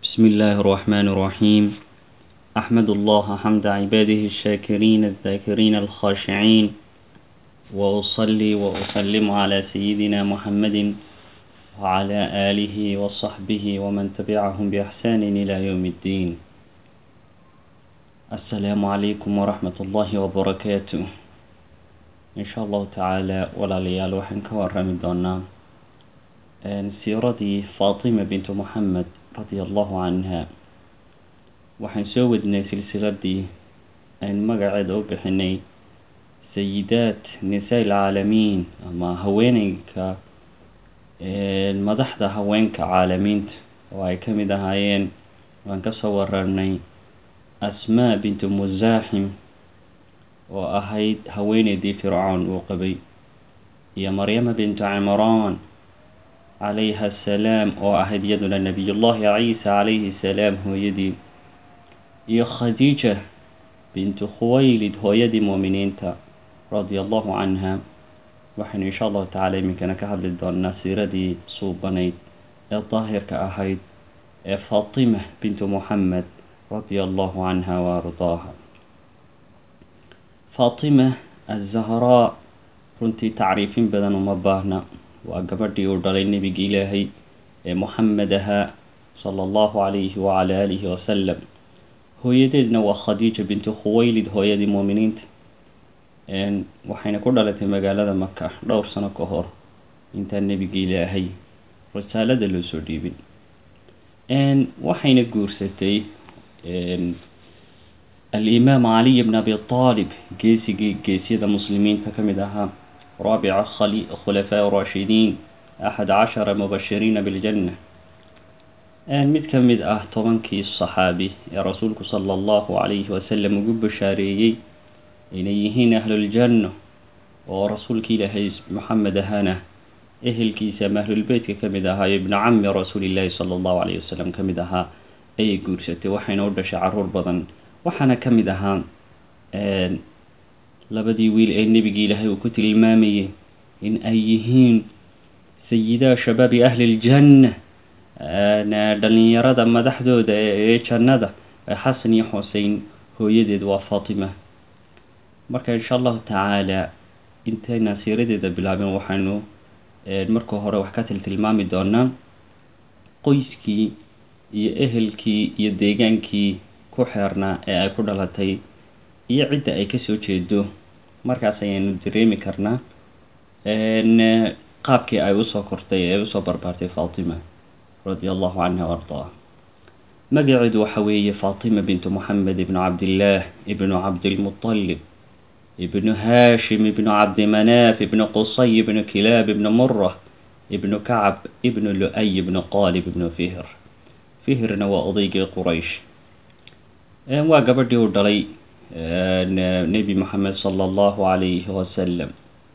بسم الله الرحمن الرحيم أحمد الله حمد عباده الشاكرين الذاكرين الخاشعين وأصلي وأسلم على سيدنا محمد وعلى آله وصحبه ومن تبعهم بإحسان إلى يوم الدين السلام عليكم ورحمة الله وبركاته إن شاء الله تعالى ولا ليال وحن كورم دونا سيرتي فاطمة بنت محمد رضي الله عنها waxaan soo wadnay silsiladii aynu magaceeda u bixinay sayidaat nisaa ilcaalamiin ama haweeneyka madaxda haweenka caalamiinta oo ay ka mid ahaayeen waan kasoo wararnay asmaa bintu musaaxim oo ahayd haweeneydii fircoon uu qabay iyo maryama bintu cimraan calayha asalaam oo ahayd iyaduna nabiyullahi ciisa calayhi salaam hooyadii iyo khadiija bintu khuwaylid hooyadii muuminiinta radia allahu canha waxaynu insha allahu tacala iminkana ka hadli doonaa siiradii suubanayd ee daahirka ahayd ee faatima bintu muxamed radia allahu canha wa ardaaha faatima azahraa runtii tacriifin badan uma baahna waa gabadhii uu dhalay nebigi ilaahay ee muxamed ahaa sala allahu calayhi wacala aalihi wasalam hooyadeedna waa khadiija bintu khuwaylid hooyadii muuminiinta waxayna ku dhalatay magaalada maka dhowr sano ka hor intaan nebiga ilaahay risaalada loo soo dhiibin waxayna guursatay alimaam caliy bn abi aalib geesigii geesyada muslimiinta ka mid ahaa raabica khulafaa rashidiin axad cashara mubashiriina biljanna mid ka mid ah tobankii saxaabi ee rasuulku sala allahu calayhi wasalam ugu bashaareeyey inay yihiin ahluljanno oo rasuulki ilaahay maxamed ahana ehelkiisa ama ahlulbeytka ka mid ahaa iyo ibnu cami rasuulillaahi sala allahu calayhi wasalam ka mid ahaa ayay guursatay waxayna u dhashay caruur badan waxaana ka mid ahaa labadii wiil ee nebigii ilaahay uu ku tilmaamayay in ay yihiin sayidaa shabaabi ahli ljanna dhalinyarada madaxdooda ee jannada xasan iyo xusein hooyadeed waa faatima marka insha allahu tacaala intayna siiradeeda bilaabin waxaynu marka hore wax ka tiltilmaami doonaa qoyskii iyo ehelkii iyo deegaankii ku xeernaa ee ay ku dhalatay iyo cidda ay kasoo jeedo markaas ayaynu dareemi karnaa qaabkii ay usoo kortay ee usoo barbaartay faatima radia allahu canha ardaa magaceedu waxa weeye faatima bintu moxamed ibnu cabdillaah ibnu cabdilmutalib ibnu haashim ibnu cabdimanaaf ibnu qusay ibnu kilaab ibnu mura ibnu kacab ibnu lu-ay ibnu qaalib ibnu fihr fihrna waa odaygii quraysh waa gabadhii uu dhalay nebi moxamed sala allahu calayhi wasalam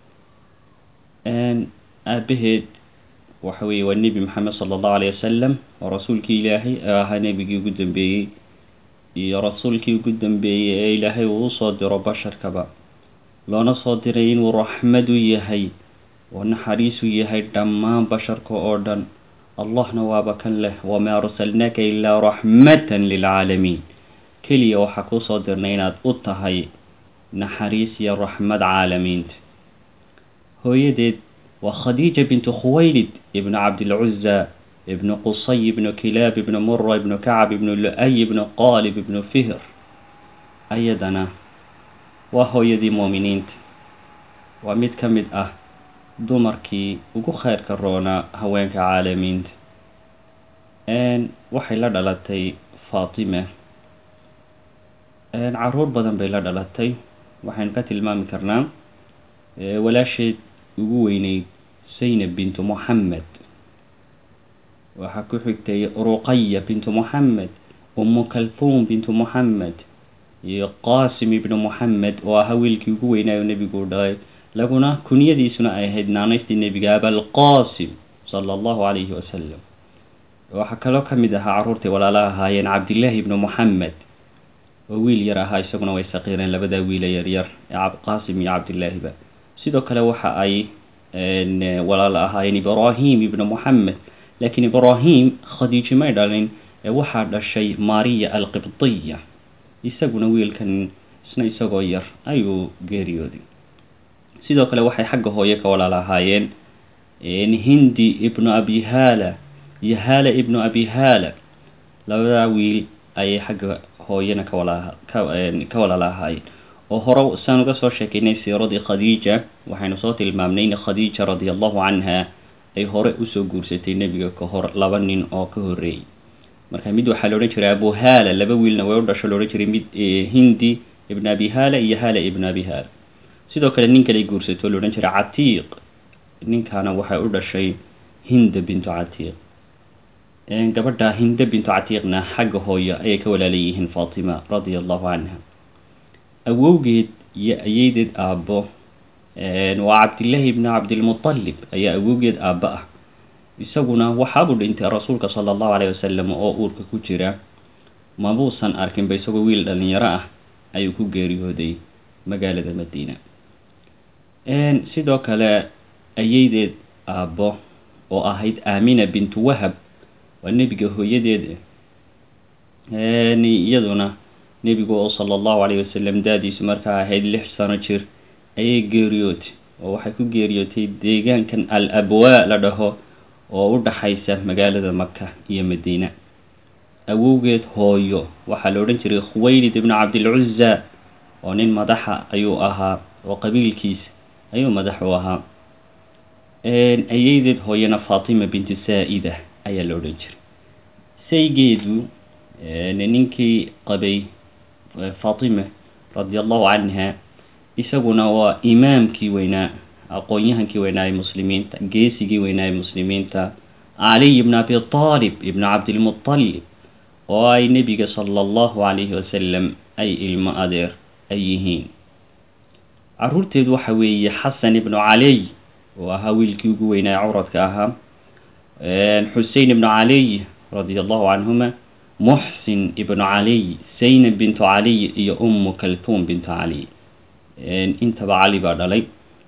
aabaheed waxa weeye waa nebi maxamed sala allahu alayh wasalam oo rasuulkii ilaahay ee ahaa nebigii ugu dambeeyey iyo rasuulkii ugu dambeeyey ee ilaahay uu usoo diro basharkaba loona soo diray inuu raxmad u yahay oo naxariis u yahay dhammaan basharka oo dhan allahna waaba kan leh wamaa arsalnaaka ilaa raxmatan lilcaalamiin keliya waxaa kuusoo dirnay inaad u tahay naxariis iyo raxmad caalamiinta hooyadeed waa khadiija bintu khuwaylid ibnu cabdilcuza ibnu qusay ibnu kilaab ibnu mura ibnu kacab ibnu lu-ay ibnu qaalib ibnu fihr ayadana waa hooyadii muuminiinta waa mid ka mid ah dumarkii ugu kheyrka roonaa haweenka caalamiinta waxay la dhalatay faatima caruur badan bay la dhalatay waxaynu ka tilmaami karnaa walaasheed ugu weyneyd zaynab bintu moxamed waxaa ku xigtay ruqaya bintu moxamed umu kalfuum bintu moxamed iyo qaasim ibnu moxamed oo ahaa wiilkii ugu weynaayo nebigu u dhalay laguna kunyadiisuna ay ahayd naanaystii nebiga abalqaasim sala allahu calayhi wasalam waxaa kaloo ka mid ahaa carruurtay walaala ahaayeen cabdillaahi ibnu moxamed oo wiil yar ahaa isaguna way saqiireen labadaa wiile yaryar ee qaasim iyo cabdillaahiba sidoo kale waxa ay walaal ahaayeen ibraahim ibnu moxamed laakiin ibraahim khadiiji may dhalin waxaa dhashay mariya alqibdiya isaguna wiilkan isna isagoo yar ayuu geeriyooday sidoo kale waxay xagga hooye ka walaalahaayeen hindi ibnu abi hala iyo hala ibnu abi hala labadaa wiil ayay xagga hooyana ka walaha ka walaalahaayeen oo hore saan uga soo sheekeynay siiradii khadiija waxaynu soo tilmaamnay in khadiija radi allahu canha ay hore usoo guursatay nebiga ka hor laba nin oo ka horreeyey marka mid waxaa la odhan jiray abu hala laba wiilna way u dhasho la odhan jiray mid hindi ibn abi hala iyo hala ibn abi hala sidoo kale nin kale guursato la odhan jiray catiiq ninkaana waxay u dhashay hinda bintu catiiq gabadha hinda bintu catiiqna xagga hooyo ayay ka walaalayihiin fatima radia allahu canha awowgeed iyo ayeydeed aabbo waa cabdillaahi ibni cabdilmutalib ayaa awowgeed aabba ah isaguna waxaabuu dhintay rasuulka sala allahu caleyhi wasalam oo uurka ku jira mabuusan arkinba isagoo wiil dhalinyaro ah ayuu ku geeriyooday magaalada madiina sidoo kale ayeydeed aabbo oo ahayd aamina bintu wahab waa nebiga hooyadeed iyaduna nebigu oo sala allahu caleyhi wasalam daadiisu markaa ahayd lix sano jir ayay geeriyootay oo waxay ku geeriyootay deegaankan al abwaa la dhaho oo u dhaxaysa magaalada maka iyo madiina awowgeed hooyo waxaa la odhan jiray khuwaylid ibnu cabdilcuza oo nin madaxa ayuu ahaa oo qabiilkiisa ayuu madax u ahaa ayeydeed hooyana fatima bintu saa-ida ayaa la odhan jiray saygeedu ninkii qabay fatima radi allahu canha isaguna waa imaamkii weynaa aqoon-yahankii weynaa ee muslimiinta geesigii weynaa ee muslimiinta caliy ibn abi aalib ibnu cabdilmutalib oo ay nebiga sala allahu calayhi wasalam ay ilmo adeer ay yihiin caruurteedu waxa weeye xasan ibnu caliy oo ahaa wiilkii ugu weynaa curadka ahaa xusein ibnu caliy radia allahu canhuma muxsin ibnu caliy zaynab bintu caliy iyo ummu kaltuum bintu caliy intaba cali baa dhalay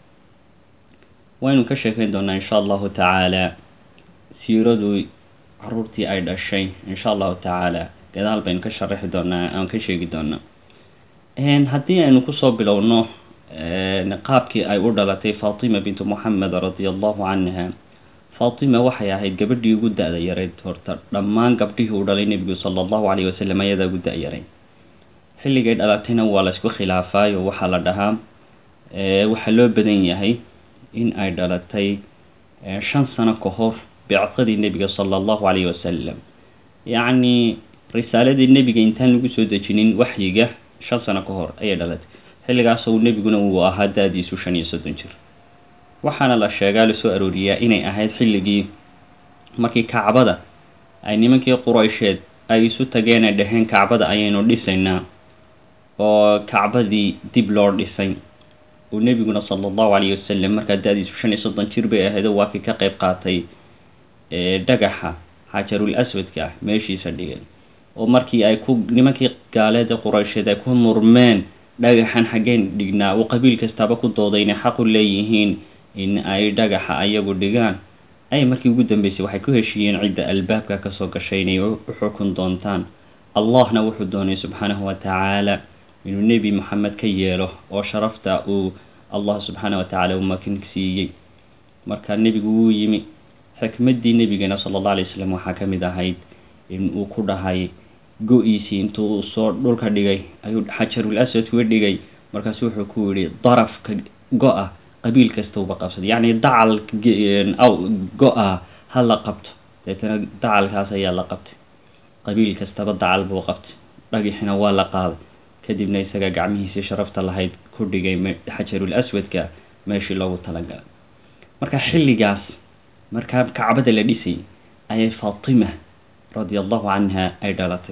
waynu ka sheekeyn doonaa insha allahu tacaala siiradu caruurtii ay dhashay insha allahu tacaala gadaal baynu ka sharaxi doonaa aan ka sheegi doonaa haddii aynu kusoo bilowno qaabkii ay u dhalatay fatima bintu moxamed radia allahu canha fatima waxay ahayd gabadhii ugu da-da yareyd horta dhammaan gabdhihii uu dhalay nebigu sala allahu calayhi wasalam ayadaa ugu da-yaray xilligay dhalatayna waa la isku khilaafaayo waxaa la dhahaa waxaa loo badan yahay in ay dhalatay shan sano ka hor bicqadii nebiga sala allahu calayhi wasalam yacni risaaladii nebiga intaan lagu soo dejinin waxyiga shan sano ka hor ayay dhalatay xilligaas uu nebiguna uu ahaa da-diisu shan iyo soddon jir waxaana la sheegaa lasoo arooriyaa inay ahayd xilligii markii kacbada ay nimankii quraysheed ay isu tageen ay dhaheen kacbada ayaynu dhisaynaa oo kacbadii dib loo dhisay uu nebiguna sala allahu calayhi wasalam markaa da-diisu shan iyo soddon jir bay ahayd oo waa kii ka qayb qaatay dhagaxa xajarul aswadka ah meeshiisa dhigay oo markii ay ku nimankii gaaleeda quraysheed ay ku murmeen dhagaxan xaggeen dhignaa uu qabiil kastaaba ku dooday inay xaq u leeyihiin in ay dhagaxa ayagu dhigaan ay markii ugu dambeysay waxay ku heshiiyeen cidda albaabka kasoo gashay inay u xukun doontaan allahna wuxuu doonay subxaanahu watacaala inuu nebi moxamed ka yeelo oo sharafta uu allah subxaana watacaala uu makin siiyey marka nebigu wuu yimi xikmaddii nebigeena sala allah alay wasalam waxaa ka mid ahayd in uu ku dhahay go-iisii intuu soo dhulka dhigay ayuu xajarul aswad uga dhigay markaasu wuxuu ku yihi darafka go-a qabiil kasta uba qabsaday yacni dacal go-a ha la qabto deetana dacalkaas ayaa la qabtay qabiil kastaba dacal buu qabtay dhagixina waa la qaaday kadibna isaga gacmihiisii sharafta lahayd ku dhigay xajarul aswadka meeshii loogu talagalay marka xilligaas markaa kacbada la dhisay ayay fatima radia allahu canha ay dhalatay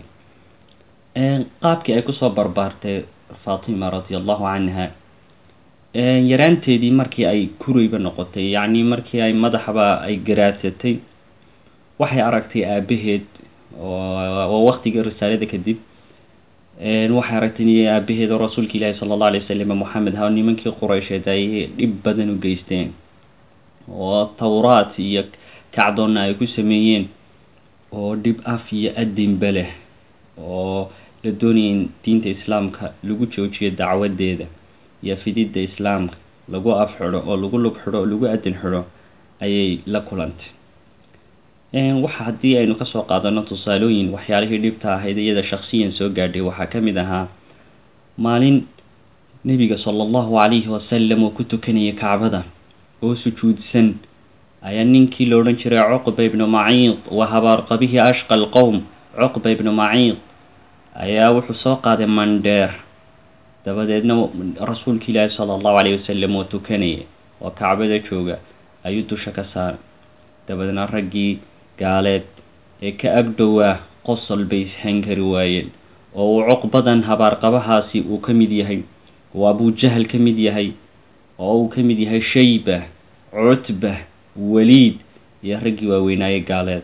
qaabkii ay kusoo barbaartay fatima radia allahu canha yaraanteedii markii ay kureyba noqotay yacni markii ay madaxba ay garaadsatay waxay aragtay aabaheed oo waktigii risaalada kadib waxay aragtay aabaheed oo rasuulka ilaahi sala allahu alay wasalam moxamed ha nimankii quraysheed ay dhib badan u geysteen oo tawraat iyo kacdoonna ay ku sameeyeen oo dhib af iyo adinba leh oo la doonaya in diinta islaamka lagu joojiyo dacwadeeda iyo fididda islaamka lagu af xidho oo lagu lug xidho oo lagu adin xidho ayay la kulantay waxa haddii aynu kasoo qaadano tusaalooyin waxyaalihii dhibta ahayd iyada shaksiyan soo gaadhay waxaa ka mid ahaa maalin nebiga sala allahu calayhi wasalam oo ku tukanaya kacbada oo sujuudsan ayaa ninkii la odhan jiray cuqba ibnu maciid wa habaarqabihii ashqa alqowm cuqba ibnu maciid ayaa wuxuu soo qaaday mandheer dabadeedna rasuulka ilaahi sala allahu calayhi wasalam oo tukanaya oo kacbada jooga ayuu dusha ka saaray dabadeedna raggii gaaleed ee ka agdhowaa qosol bay ishan kari waayeen oo uu cuqbadan habaarqabahaasi uu ka mid yahay oo abujahal ka mid yahay oo uu ka mid yahay shayba cutba waliid iyo raggii waaweynaaye gaaleed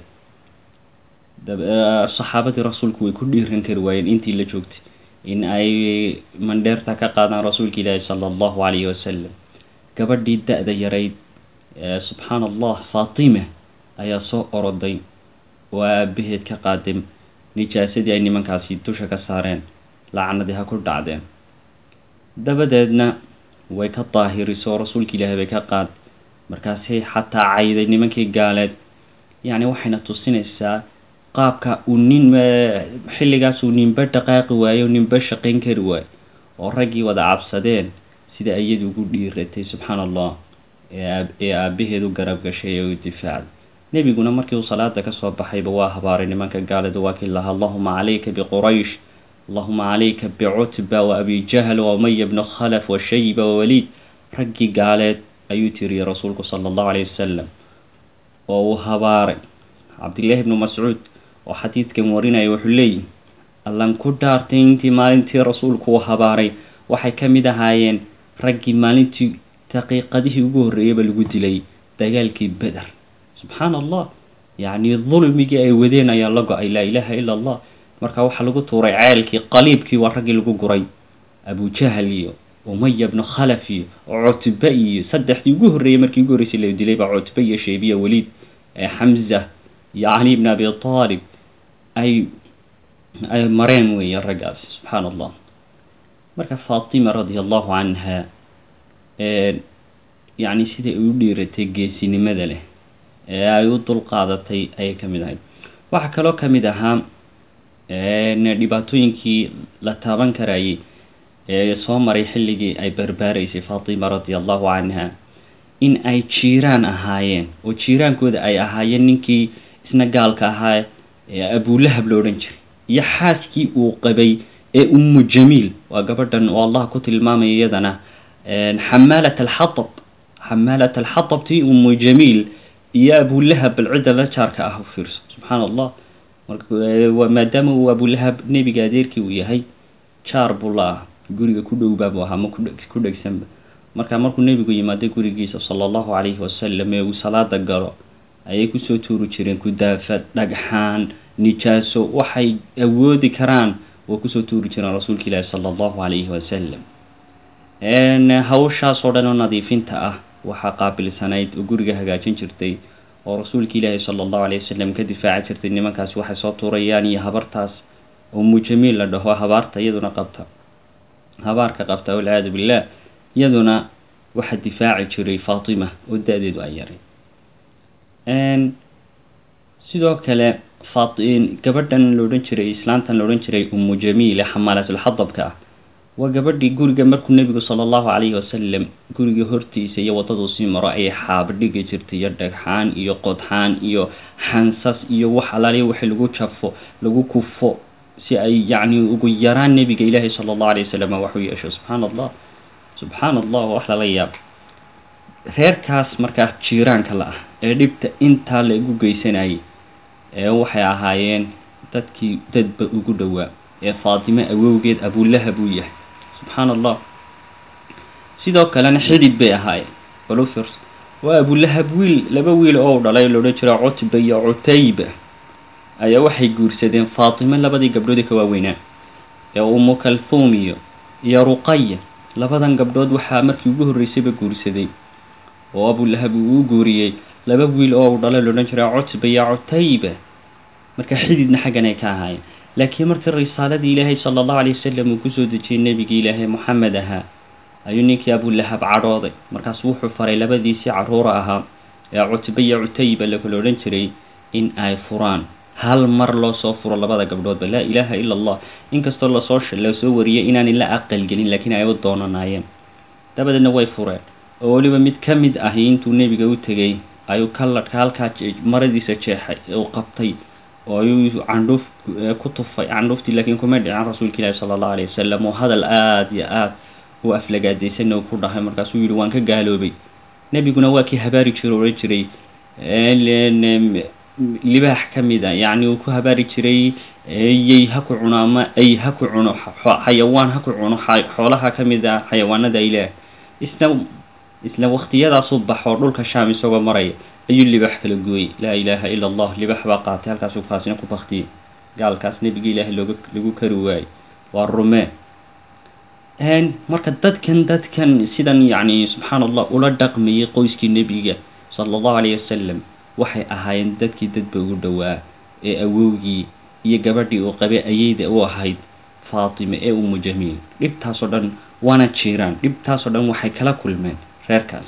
saxaabadii rasuulku way ku dhiiran kari waayeen intii la joogtay in ay mandheerta ka qaadaan rasuulka ilaahi sala allahu calayhi wasalam gabadhii da-da yarayd subxaana allah faatima ayaa soo oroday oo aabaheed ka qaaday nijaasadii ay nimankaasi dusha ka saareen lacnadii ha ku dhacdeen dabadeedna way ka daahiriso rasuulka ilaahay bay ka qaad markaasay xataa cayday nimankii gaaleed yacni waxayna tusinaysaa qaabka uu nin xilligaas uu ninba dhaqaaqi waayo ninba shaqayn kari waayo oo raggii wada cabsadeen sida iyadu ugu dhiiratay subxaana allah ee aabaheed u garab gashay ee u difaacday nebiguna markii uu salaada kasoo baxayba waa habaaray nimanka gaaleed waa kii lahaa allahuma calayka biquraysh allahuma calayka bicutba wa abi jahl wa umaya bnu khalaf wa shayba wa waliid raggii gaaleed ayuu tiriyey rasuulku sala allahu calayh wasalam oo uu habaaray cabdillaahi bnu mascuud oo xadiidkan warinaya wuxuu leeyihi allan ku dhaartay intii maalintii rasuulku uu habaaray waxay ka mid ahaayeen raggii maalintii daqiiqadihii ugu horreeyaba lagu dilay dagaalkii beder subxaana allah yacni dulmigii ay wadeen ayaa la go-ay laa ilaaha ila allah marka waxaa lagu tuuray ceelkii qaliibkii waa raggii lagu guray abujahal iyo umaya bnu khalaf iyo cutbe iyo saddexdii ugu horreeyey markii ugu horreysay la dilay baa cutbe iyo sheybiya waliid xamza iyo cali bn abi aalib ay ay mareen weeye raggaasi subxaana allah marka faatima radia allahu canha yacni siday u dhiiratay geesinimada leh ee ay u dulqaadatay ayay ka mid ahayd waxaa kaloo ka mid ahaa dhibaatooyinkii la taaban karayay ee soo maray xilligii ay barbaaraysay faatima radia allahu canha in ay jiiraan ahaayeen oo jiiraankooda ay ahaayeen ninkii isna gaalka ahaa ee abulahab lo odhan jiray iyo xaaskii uu qabay ee ummu jamiil waa gabadhan oo allah ku tilmaamaya iyadana xamaalat alxatab xamaalat alxatabtii ummu jamiil iyo abulahab bal cidda la jaarka ah u fiirso subxaana allah maadaama uu abulahab nebiga adeerkii uu yahay jaar buu la ah guriga ku dhowbaabu ahaa ma ku dhegsanba marka markuu nebigu yimaaday gurigiisa sala allahu calayhi wasalam ee uu salaada galo ayay kusoo tuuri jireen kudaafad dhagxaan nijaaso waxay awoodi karaan way kusoo tuuri jireen rasuulka ilaahi sala allahu calayhi wasalam hawshaas oo dhan oo nadiifinta ah waxaa qaabilsanayd oo guriga hagaajin jirtay oo rasuulka ilaahi sala allahu alayh wasalam ka difaaci jirtay nimankaasi waxay soo tuurayaan iyo habartaas oo mujamiil la dhaho habaarta iyaduna qabta habaarka qabta walciyaadu billah iyaduna waxaa difaaci jiray faatima oo da-deedu ay yaray sidoo kale gabadhan la odhan jiray islaantan la odhan jiray umu jamiile xamaalatulxadabka ah waa gabadhii guriga markuu nebigu sala allahu calayhi wasalam guriga hortiisa iyo waddaduu sii maro ayay xaaba dhigi jirtay iyo dhagxaan iyo qodxaan iyo xansas iyo wax alaaliya wixii lagu jafo lagu kufo si ay yacni ugu yaraan nebiga ilaahi sala allahu alayh wasalam wax u yeesho subxaana allah subxaana allah wax lala yaab reerkaas markaa jiiraanka la ah ee dhibta intaa la igu geysanayay ee waxay ahaayeen dadkii dadba ugu dhowaa ee faatime awowgeed abulahab uu yahay subxaana allah sidoo kalena xidid bay ahaayeen balufers waa abulahab wiil laba wiil oo u dhalay loodhan jira cutba iyo cutayba ayaa waxay guursadeen faatime labadii gabdhoodii ka waaweynaa ee umu kalthum iyo iyo ruqaya labadan gabdhood waxaa markii ugu horreysayba guursaday oo abulahab uu u guuriyey laba wiil oo u dhalay loodhan jira cutba iyo cutayba marka xididna xaggan ay ka ahaayeen laakiin markii risaaladii ilaahay sala allahu alay wasalam uu kusoo dejiyey nebigii ilaahay moxamed ahaa ayuu ninkii abulahab cadhooday markaas wuxuu faray labadiisii caruura ahaa ee cutbe iyo cutayba lakala odhan jiray in ay furaan hal mar loo soo furo labada gabdhoodba laa ilaaha ila allah inkastoo lasoo lasoo wariyay inaanay la aqalgelin laakiin ay u doonanaayeen dabadeedna way fureen oo weliba mid ka mid ahi intuu nebiga u tegey ayuu kaladhka halkaa maradiisa jeexay uu qabtay oo ayuu candhuuf ku tufay candhuuftii laakiin kuma dhicin rasuulka ilaahi sala allahu alayh wasalam oo hadal aada iyo aada u aflagaadaysanna uu ku dhahay markaasuu yihi waan ka gaaloobay nebiguna waa kii habaari jiro odhan jiray libaax ka mid a yacni uu ku habaari jiray yey ha ku cuno ama ay ha ku cuno xayawaan ha ku cuno xoolaha ka mid a xayawaanada ilaah isna isla waktiyadaasuu baxoo dhulka shaam isagoo maraya ayuu libaax kala gooyey laa ilaaha ila allah libaax baa qaatay halkaasuu kaasina ku baktiyey gaalkaas nebiga ilaahay looga lagu kari waayey waa rumee marka dadkan dadkan sidan yacni subxaan allah ula dhaqmayay qoyskii nebiga sala allahu alayh wasalam waxay ahaayeen dadkii dadba ugu dhowaa ee awowgii iyo gabadhii uu qabay ayeyda u ahayd faatime ee umu jamiil dhibtaasoo dhan waana jiraan dhibtaasoo dhan waxay kala kulmeen reerkaas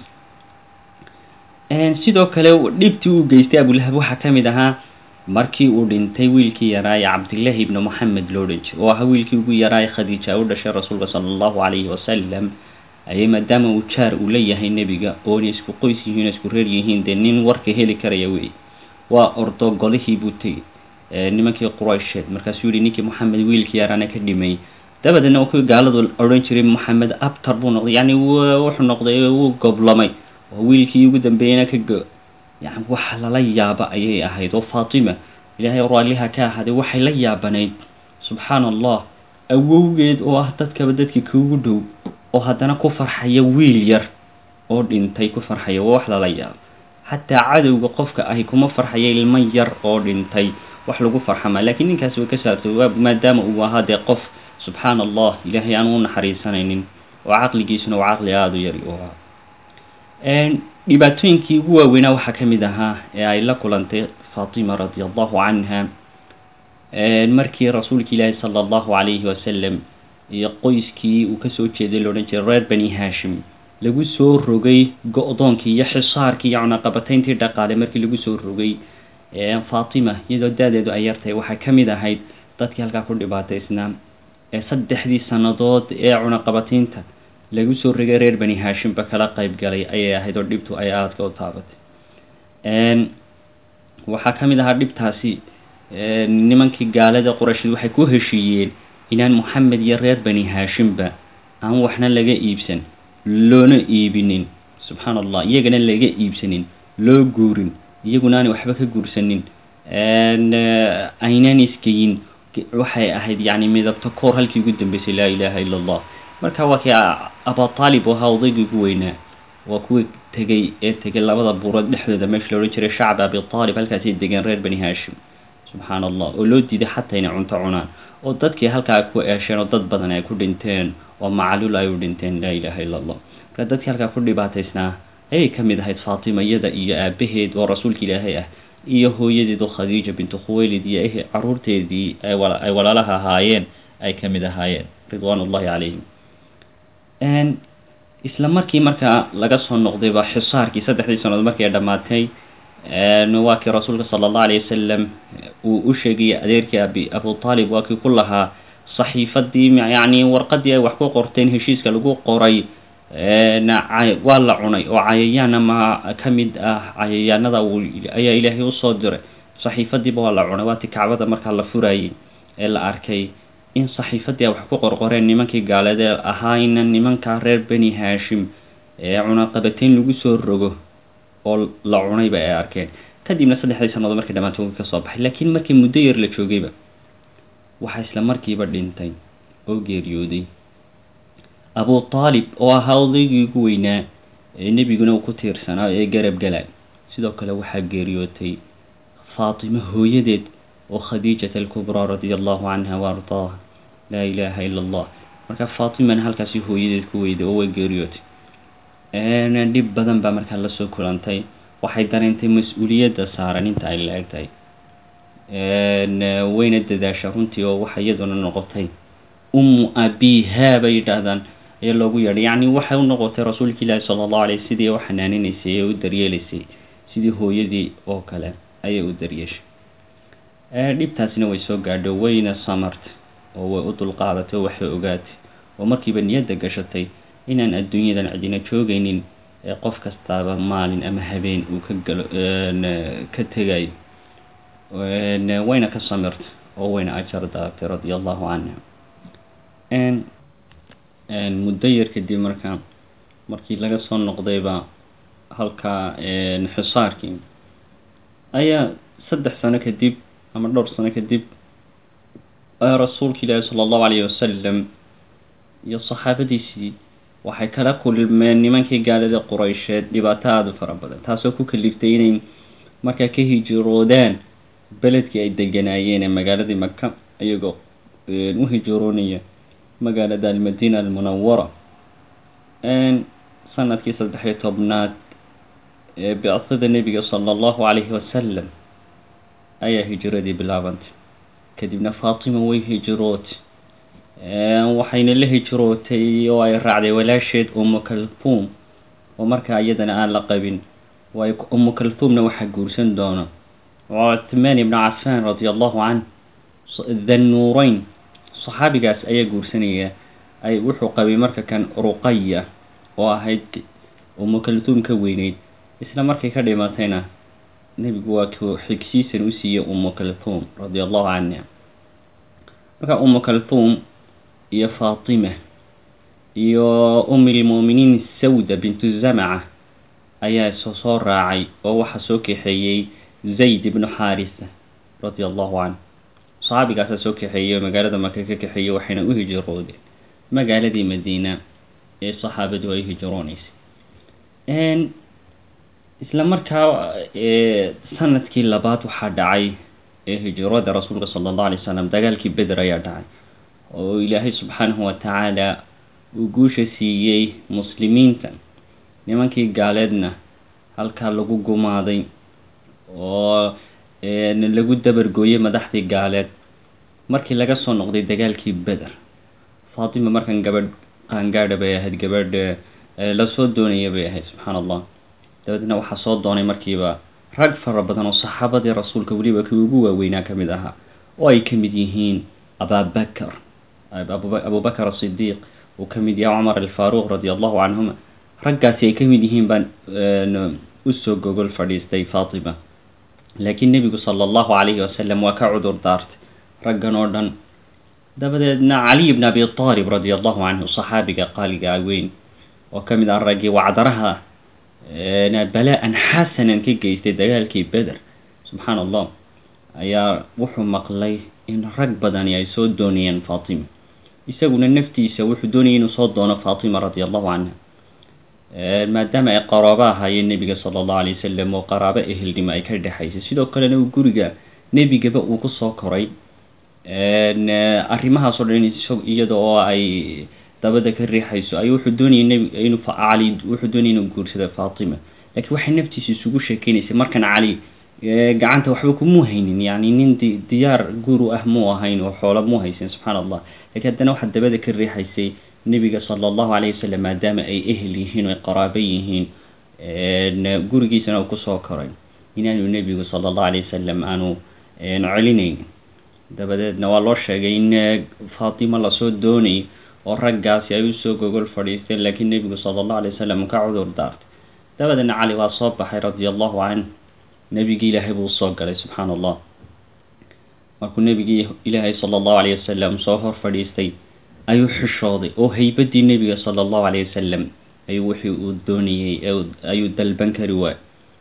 sidoo kale dhibtii uu geystay abulahab waxaa ka mid ahaa markii uu dhintay wiilkii yaraaye cabdillaahi ibni moxamed loo dhan jiro oo ahaa wiilkii ugu yaraaye khadiija u dhashay rasuulka sala allahu calayhi wasalam ayay maadaama uu jaar uu leeyahay nebiga oona isku qoys yihiin oo isku reer yihiin dee nin warka heli karaya wey waa ordo golihii buu tegey nimankii quraysheed markaasuu yihi ninkii moxamed wiilkii yaraana ka dhimay dabadeedna u kii gaaladu odhan jiray moxamed abtar buu noqday yacni wuxuu noqday wuu goblamay oo wiilkii ugu dambeeyena ka go yani waxa lala yaaba ayay ahayd oo faatima ilaahay raalliha ka ahaaday waxay la yaabanayd subxaana allah awowgeed oo ah dadkaba dadkii kuugu dhow oo haddana ku farxaya wiil yar oo dhintay ku farxaya waa wax lala yaabo xataa cadowga qofka ahi kuma farxaya ilmo yar oo dhintay wax lagu farxama laakiin ninkaasi way ka saartay maadaama uu ahaa dee qof subxaana allah ilaahay aan u naxariisanaynin oo caqligiisuna waa caqli aada u yari u ahaa dhibaatooyinkii ugu waaweynaa waxaa ka mid ahaa ee ay la kulantay faatima radia allahu canha markii rasuulka ilaahi sala allahu calayhi wasalam iyo qoyskii uu kasoo jeeday loodhan jiray reer bani hashim lagu soo rogay go-doonkii iyo xisaarkii iyo cunaqabatayntii dhaqaale markii lagu soo rogay faatima iyadoo da-deedu ay yartahay waxay ka mid ahayd dadkii halkaa ku dhibaataysnaa ee saddexdii sannadood ee cunaqabataynta lagu soo rogay reer bani hashimba kala qayb galay ayay ahayd oo dhibtu ay aadka u taabatay waxaa ka mid ahaa dhibtaasi nimankii gaalada qurayshid waxay ku heshiiyeen inaan moxamed iyo reer bani hashimba aan waxna laga iibsan loona iibinin subxaana allah iyagana laga iibsanin loo guurin iyaguna aanay waxba ka guursanin aynaan isgeyin waxay ahayd yani midabta koor halkii ugu dambeysay laa ilaaha ila allah marka waa kii abutaalib ahaa odaygii ugu weynaa waa kuwii tegey ee tegay labada buurood dhexdooda meesha la odhan jiray shacba abitaalib halkaasay degeen reer bani hashim subxaana allah oo loo diiday xataa inay cunto cunaan oo dadkii halkaa ku eesheen oo dad badan ay ku dhinteen oo macluul ay u dhinteen laa ilaaha ila allah marka dadkii halkaa ku dhibaataysnaa ayay ka mid ahayd faatima iyada iyo aabaheed oo rasuulka ilaahay ah iyo hooyadeed oo khadiija bintu khuwaylid iyo eh caruurteedii ay walaalaha ahaayeen ay ka mid ahaayeen ridwaan ullahi calayhim isla markii markaa laga soo noqdayba xisaarkii saddexdii sannadood markii ay dhammaatay waa kii rasuulka sala allahu alayh wasalam uu u sheegayay adeerkii abi abu taalib waa kii ku lahaa saxiifadii yacni warqadii ay wax ku qorteen heshiiska lagu qoray waa la cunay oo cayayaan ama ka mid ah cayayaanada ayaa ilaahay usoo diray saxiifadiiba waa la cunay waatii kacbada markaa la furayay ee la arkay in saxiifadii ay wax ku qorqoreen nimankii gaalade ahaayna nimanka reer bani hashim ee cunaqabatayn lagu soo rogo oo la cunayba ay arkeen kadibna saddexdii sannadood markii dhamaanta wii ka soo baxay laakiin markii muddo yar la joogayba waxaa isla markiiba dhintay oo geeriyooday abu taalib oo ahaa odaygii ugu weynaa ee nebiguna uu ku tiirsanaa ee garab galay sidoo kale waxaa geeriyootay faatimo hooyadeed oo khadiijat alkubraa radia allahu canha wa ardaaha laa ilaaha ila allah marka faatimana halkaasi hooyadeed ku weyday oo way geeriyootay dhib badan baa markaa lasoo kulantay waxay dareentay mas-uuliyadda saaran inta ay la-eg tahay wayna dadaasha runtii oo waxa iyaduna noqotay ummu abiha bay yidhaahdaan ayaa loogu yeedhay yacni waxay u noqotay rasuulka ilaahi sala allahu aleyh sidii u xanaaninaysay ee u daryeelaysay sidii hooyadii oo kale ayay u daryeeshay dhibtaasina way soo gaadho wayna samartay oo way u dulqaadatay oo waxay ogaatay oo markiiba niyadda gashatay inaan adduunyadan cidina joogaynin ee qof kastaaba maalin ama habeen uu ka galo ka tegayo wayna ka samirtay oo wayna ajar daartay radia allahu canha muddo yar kadib markaa markii laga soo noqdayba halkaa xisaarkii ayaa saddex sano kadib ama dhowr sano kadib rasuulka ilaahi sala allahu alayhi wasalam iyo saxaabadiisii waxay kala kulmeen nimankii gaalada quraysheed dhibaato aada u fara badan taasoo ku kaliftay inay markaa ka hijiroodaan beledkii ay deganaayeen ee magaaladii maka iyagoo u hijiroonaya magaalada almadiina almunawara sanadkii saddex-iyo tobnaad ee bicada nebiga sala allahu calayhi wasalam ayaa hijiradii bilaabantay kadibna faatima way hijirootay waxayna la hijirootay oo ay raacday walaasheed umu kaltuum oo markaa iyadana aan la qabin waay umu kaltuumna waxaa guursan doona cuthmaan ibnu cafaan radia allahu canh thannuureyn saxaabigaas ayaa guursanaya ay wuxuu qabay marka kan ruqaya oo ahayd umu kaltuum ka weyneyd isla markay ka dhimatayna nebigu waa ku xigsiisan u siiyey umu kaltuum radia allahu canha marka umu kaltuum iyo faatima iyo umilmuuminiin sawda bintu zamaca ayaa so soo raacay oo waxaa soo kaxeeyey zayd ibnu xaarisa radia allahu canh saxaabigaasaa soo kaxeeyey oo magaalada maka ka kaxeeyey waxayna u hijiroodeen magaaladii madiina ee saxaabadu ay hijirooneysay isla markaa sanadkii labaad waxaa dhacay ee hijrada rasuulka sala allahu alay wasalam dagaalkii beder ayaa dhacay oo ilaahay subxaanahu watacaala uu guusha siiyey muslimiinta nimankii gaaleedna halkaa lagu gumaaday oo lagu dabargooyey madaxdii gaaleed markii laga soo noqday dagaalkii beder faatima markan gabadh qaangaadha bay ahayd gabadh lasoo doonaya bay ahayd subxaana allah dabeedna waxaa soo doonay markiiba rag fara badan oo saxaabadii rasuulka weliba kii ugu waaweynaa ka mid ahaa oo ay ka mid yihiin ababakar abubakar asidiiq uu ka mid yahay cumar alfaaruq radia allahu canhuma raggaasi ay ka mid yihiin baan usoo gogol fadhiistay faatima laakiin nebigu sala allahu calayhi wasalam waa ka cudur daartay raggan oo dhan dabadeedna caliy bn abi aalib radia allahu canhu saxaabiga qaaliga weyn oo ka mid ah raggii wacdaraha balaa-an xasanan ka geystay dagaalkii beder subxaana allah ayaa wuxuu maqlay in rag badani ay soo doonayeen faatima isaguna naftiisa wuxuu doonayay inuu soo doono faatima radia allahu canha maadaama ay qaraabo ahaayeen nebiga sala allahu alay wasalam oo qaraabo ehelnimo ay ka dhexaysay sidoo kalena uu guriga nebigaba uu kusoo koray arrimahaasoo dhan iyada oo ay dabada ka riixayso ay wuxuu doonayay nb inuu cali wuxuu doonayay inuu guursado faatima laakiin waxay naftiisa isugu sheekeynaysay markan cali gacanta waxba kumuu haynin yani nin di diyaar guru ah muu ahayn oo xoolo muu haysan subxaana allah lakiin haddana waxaa dabada ka riixaysay nebiga sala allahu calayh wasalam maadaama ay ehel yihiin oo ay qaraabo yihiin gurigiisana uu kusoo koray inaanu nebigu sala allahu alayh wasalam aanu celinayn dabadeedna waa loo sheegay in faatima lasoo doonay oo raggaasi ay usoo gogol fadhiisteen laakiin nebigu sala allahu alay wasalam ka cudur daartay dabadeedna cali waa soo baxay radia allahu canh nebigii ilaahay buu usoo galay subxaana allah markuu nebigii ilaahay sala allahu alayh wasalam soo hor fadhiistay ayuu xishooday oo haybadii nebiga sala allahu alayh wasalam ayuu wixii uu doonayey ayuu dalban kari waay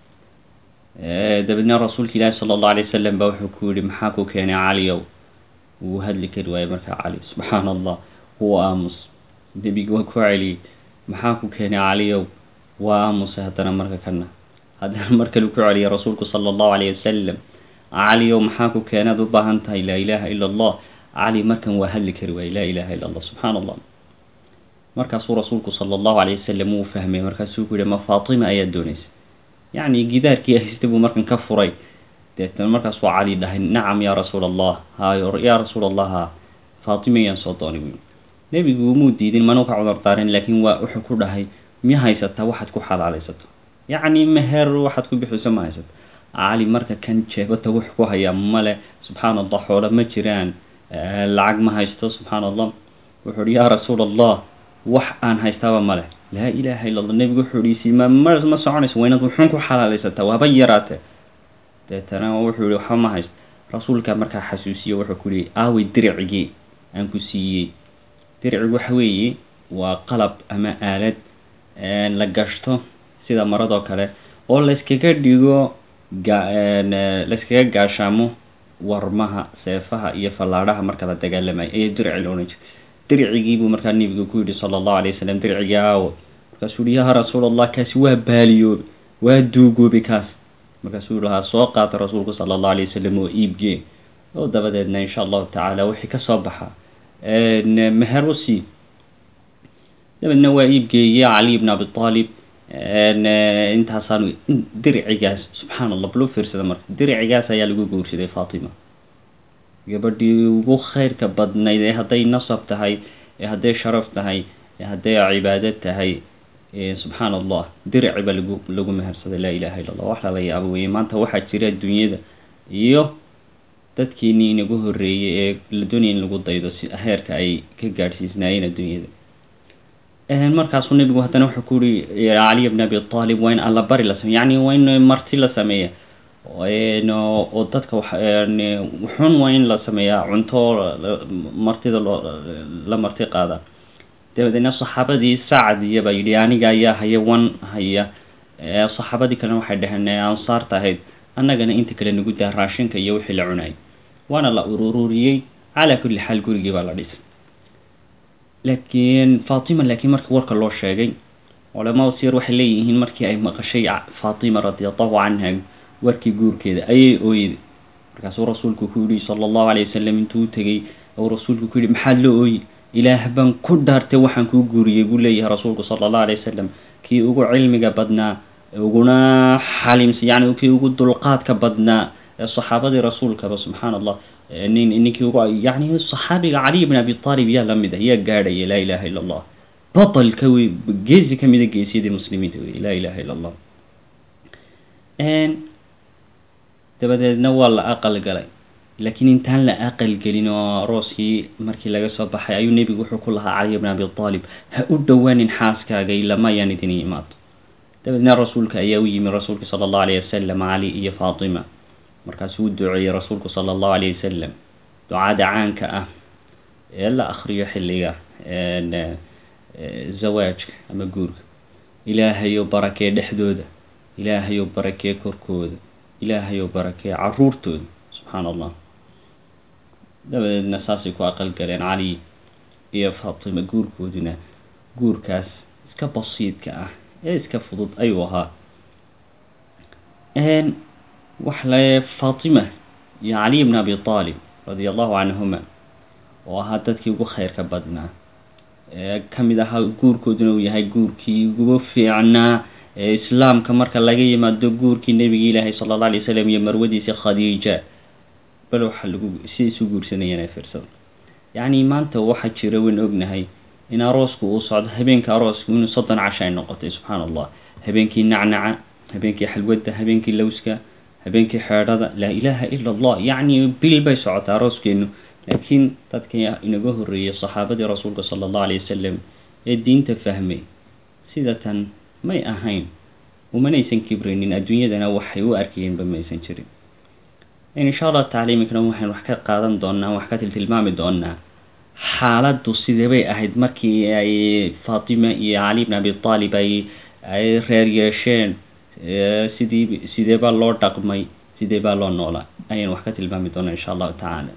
dabeedna rasuulka ilaahi sala allahu alay wasalam baa wuxuu ku yihi maxaa ku keenay caliyow wuu hadli kari waayey markaa cali subxaana allah wuu aamus nebiga waa ku celiyey maxaa ku keenay caliyow waa aamusay haddana marka kana haddana mar kale ku celiyay rasuulku sala allahu alayh wasalam caliyow maxaa ku keenaad u baahan tahay laa ilaaha ila allah cali markan waa hadli kari waayey laa ilaha illa allah subxaana allah markaasuu rasuulku sala allahu alayh wasalam wuu fahmay markaasuu ku yihi ma faatima ayaa doonaysa yacni gidaarkii haysta buu markan ka furay deetana markaas waa cali dhahay nacam yaa rasuul allah hayo yaa rasuul allah ha faatima yaan soo doonay buyi nebigu umuu diidin mana ka cudar daarin laakiin waa wuxuu ku dhahay miya haysataa waxaad ku xalaalaysato yacni meher waxaad ku bixiso ma haysato cali marka kan jeebata wux ku hayaa male subxaana allah xoolo ma jiraan lacag ma haysto subxaana allah wuxuu uhi yaa rasuul allah wax aan haystaaba male laa ilaaha illa allah nebigu wuxuu ihi sima ma ma soconayso waa inaad wuxuun ku xalaalaysataa waaba yaraate deetana wuxuu ihi waxba ma haysto rasuulka markaa xasuusiyo wuxuu ku yihi aawey diricigii aan ku siiyey diricigu waxa weeye waa qalab ama aalad la gashto sida maradoo kale oo layskaga dhigo layskaga gaashaamo warmaha seefaha iyo fallaadhaha marka la dagaalamayo ayaa dirici la odhan jiray diricigiibuu markaa nebigu ku yidhi sala allahu alay wasalam diricigii aawo markaasuu yihi yaa rasuul allah kaasi waa baaliyoobe waa duugoobe kaas markaasuu lahaa soo qaata rasuulku sala allahu alay wasalam oo iibgee oo dabadeedna insha allahu tacaala wixii ka soo baxa meher u sii dabeedna waa iibgeeyey cali ibn abi aalib intaasaan diricigaas subxaana allah bal u fiirsada marka diricigaas ayaa lagu guursaday faatima gabadhii ugu khayrka badnayd ee hadday nasab tahay ee hadday sharaf tahay ee hadday cibaado tahay subxaana allah dirici baa lagu lagu mehersaday laa ilaha illa allah wax lala yaabo weye maanta waxaa jira dunyada iyo dadkeenii inagu horreeyey ee la doonaya in lagu daydo si heerka ay ka gaadhsiisnaayeen adduunyada markaasuu nebigu haddana wuxuu ku yihi caliy bn abi aalib waa in alla bari la sameya yani waa in marti la sameeya oo dadka wuxun waa in la sameeyaa cunto martida loo la marti qaada dabadeedna saxaabadii sacdiya baa yidhi aniga ayaa haya wan haya saxaabadii kalena waxay dhaheen ansaarta ahayd annagana inta kale nagu daa raashinka iyo wixii la cunayay waana la urururiyey calaa kulli xaal gurigii baa la dhisay laakiin faatima laakiin markii warka loo sheegay culamada siyar waxay leeyihiin markii ay maqashay faatima radi allahu canha warkii guurkeeda ayay ooyday markaasuu rasuulku ku yihi sala allahu alayh wasalam intuu tegey ou rasuulku ku yihi maxaad loo ooyi ilaah baan ku dhaartay waxaan kuu guuriyey buu leeyahay rasuulku sala allahu alayh wasalam kii ugu cilmiga badnaa uguna xalimsa yani kii ugu dulqaadka badnaa ee saxaabadii rasuulkaba subxaana allah nin ninkii ugu yani saxaabiga caliy bn abi aalib yaa lamid ah yaa gaadhaya laa ilaha illa allah batalka wey geesi kamida geesiyadii muslimiinta wey laa ilaha illa allah dabadeedna waa la aqal galay laakiin intaan la aqal gelin oo arooskii markii laga soo baxay ayuu nebigu wuxuu ku lahaa caliy bn abi aalib ha u dhowaanin xaaskaaga ilama ayaan idin imaado dabeedna rasuulka ayaa u yimi rasuulka sala allahu alayh wasalam cali iyo faatima markaasuu u duceeyey rasuulku sala allahu alayh wasalam ducada caanka ah ee la akriyo xilliga zawaajka ama guurka ilaahayo barakee dhexdooda ilaahayo barakee korkooda ilaahayo barakee caruurtooda subxaana allah dabadeedna saasay ku aqal galeen cali iyo faatima guurkooduna guurkaas iska basiidka ah ee iska fudud ayuu ahaa wax le faatima iyo caliy bn abi aalib radia allahu canhuma oo ahaa dadkii ugu khayrka badnaa ee ka mid ahaa guurkooduna uu yahay guurkii ugu fiicnaa ee islaamka marka laga yimaado guurkii nebigi ilaahay sala alla alay wasalam iyo marwadiisa khadiija bal waxa lagu si isu guursanayeen ay fiirsada yacni maanta waxaa jira wayn ognahay in aroosku uu socdo habeenka aroosku inuu soddon casha ay noqotay subxaana allah habeenkii nacnaca habeenkii xalwadda habeenkii lowska habeenkii xeedhada laa ilaaha ila allah yacni bil bay socotaa arooskeenu laakiin dadkii inaga horreeyey saxaabadii rasuulka sala allahu alayh wasalam ee diinta fahmay sida tan may ahayn umanaysan kibraynin adduunyadana waxay u arkayeenba maysan jirin insha allah tacala iminkana waxaan wax ka qaadan doonaa wax ka tiltilmaami doonaa xaaladdu sidee bay ahayd markii ay faatima iyo cali bn abi aalib ay ay reer yeesheen sidii sidee baa loo dhaqmay sidee baa loo noolaa ayaan wax ka tilmaami doonaa insha allahu tacaala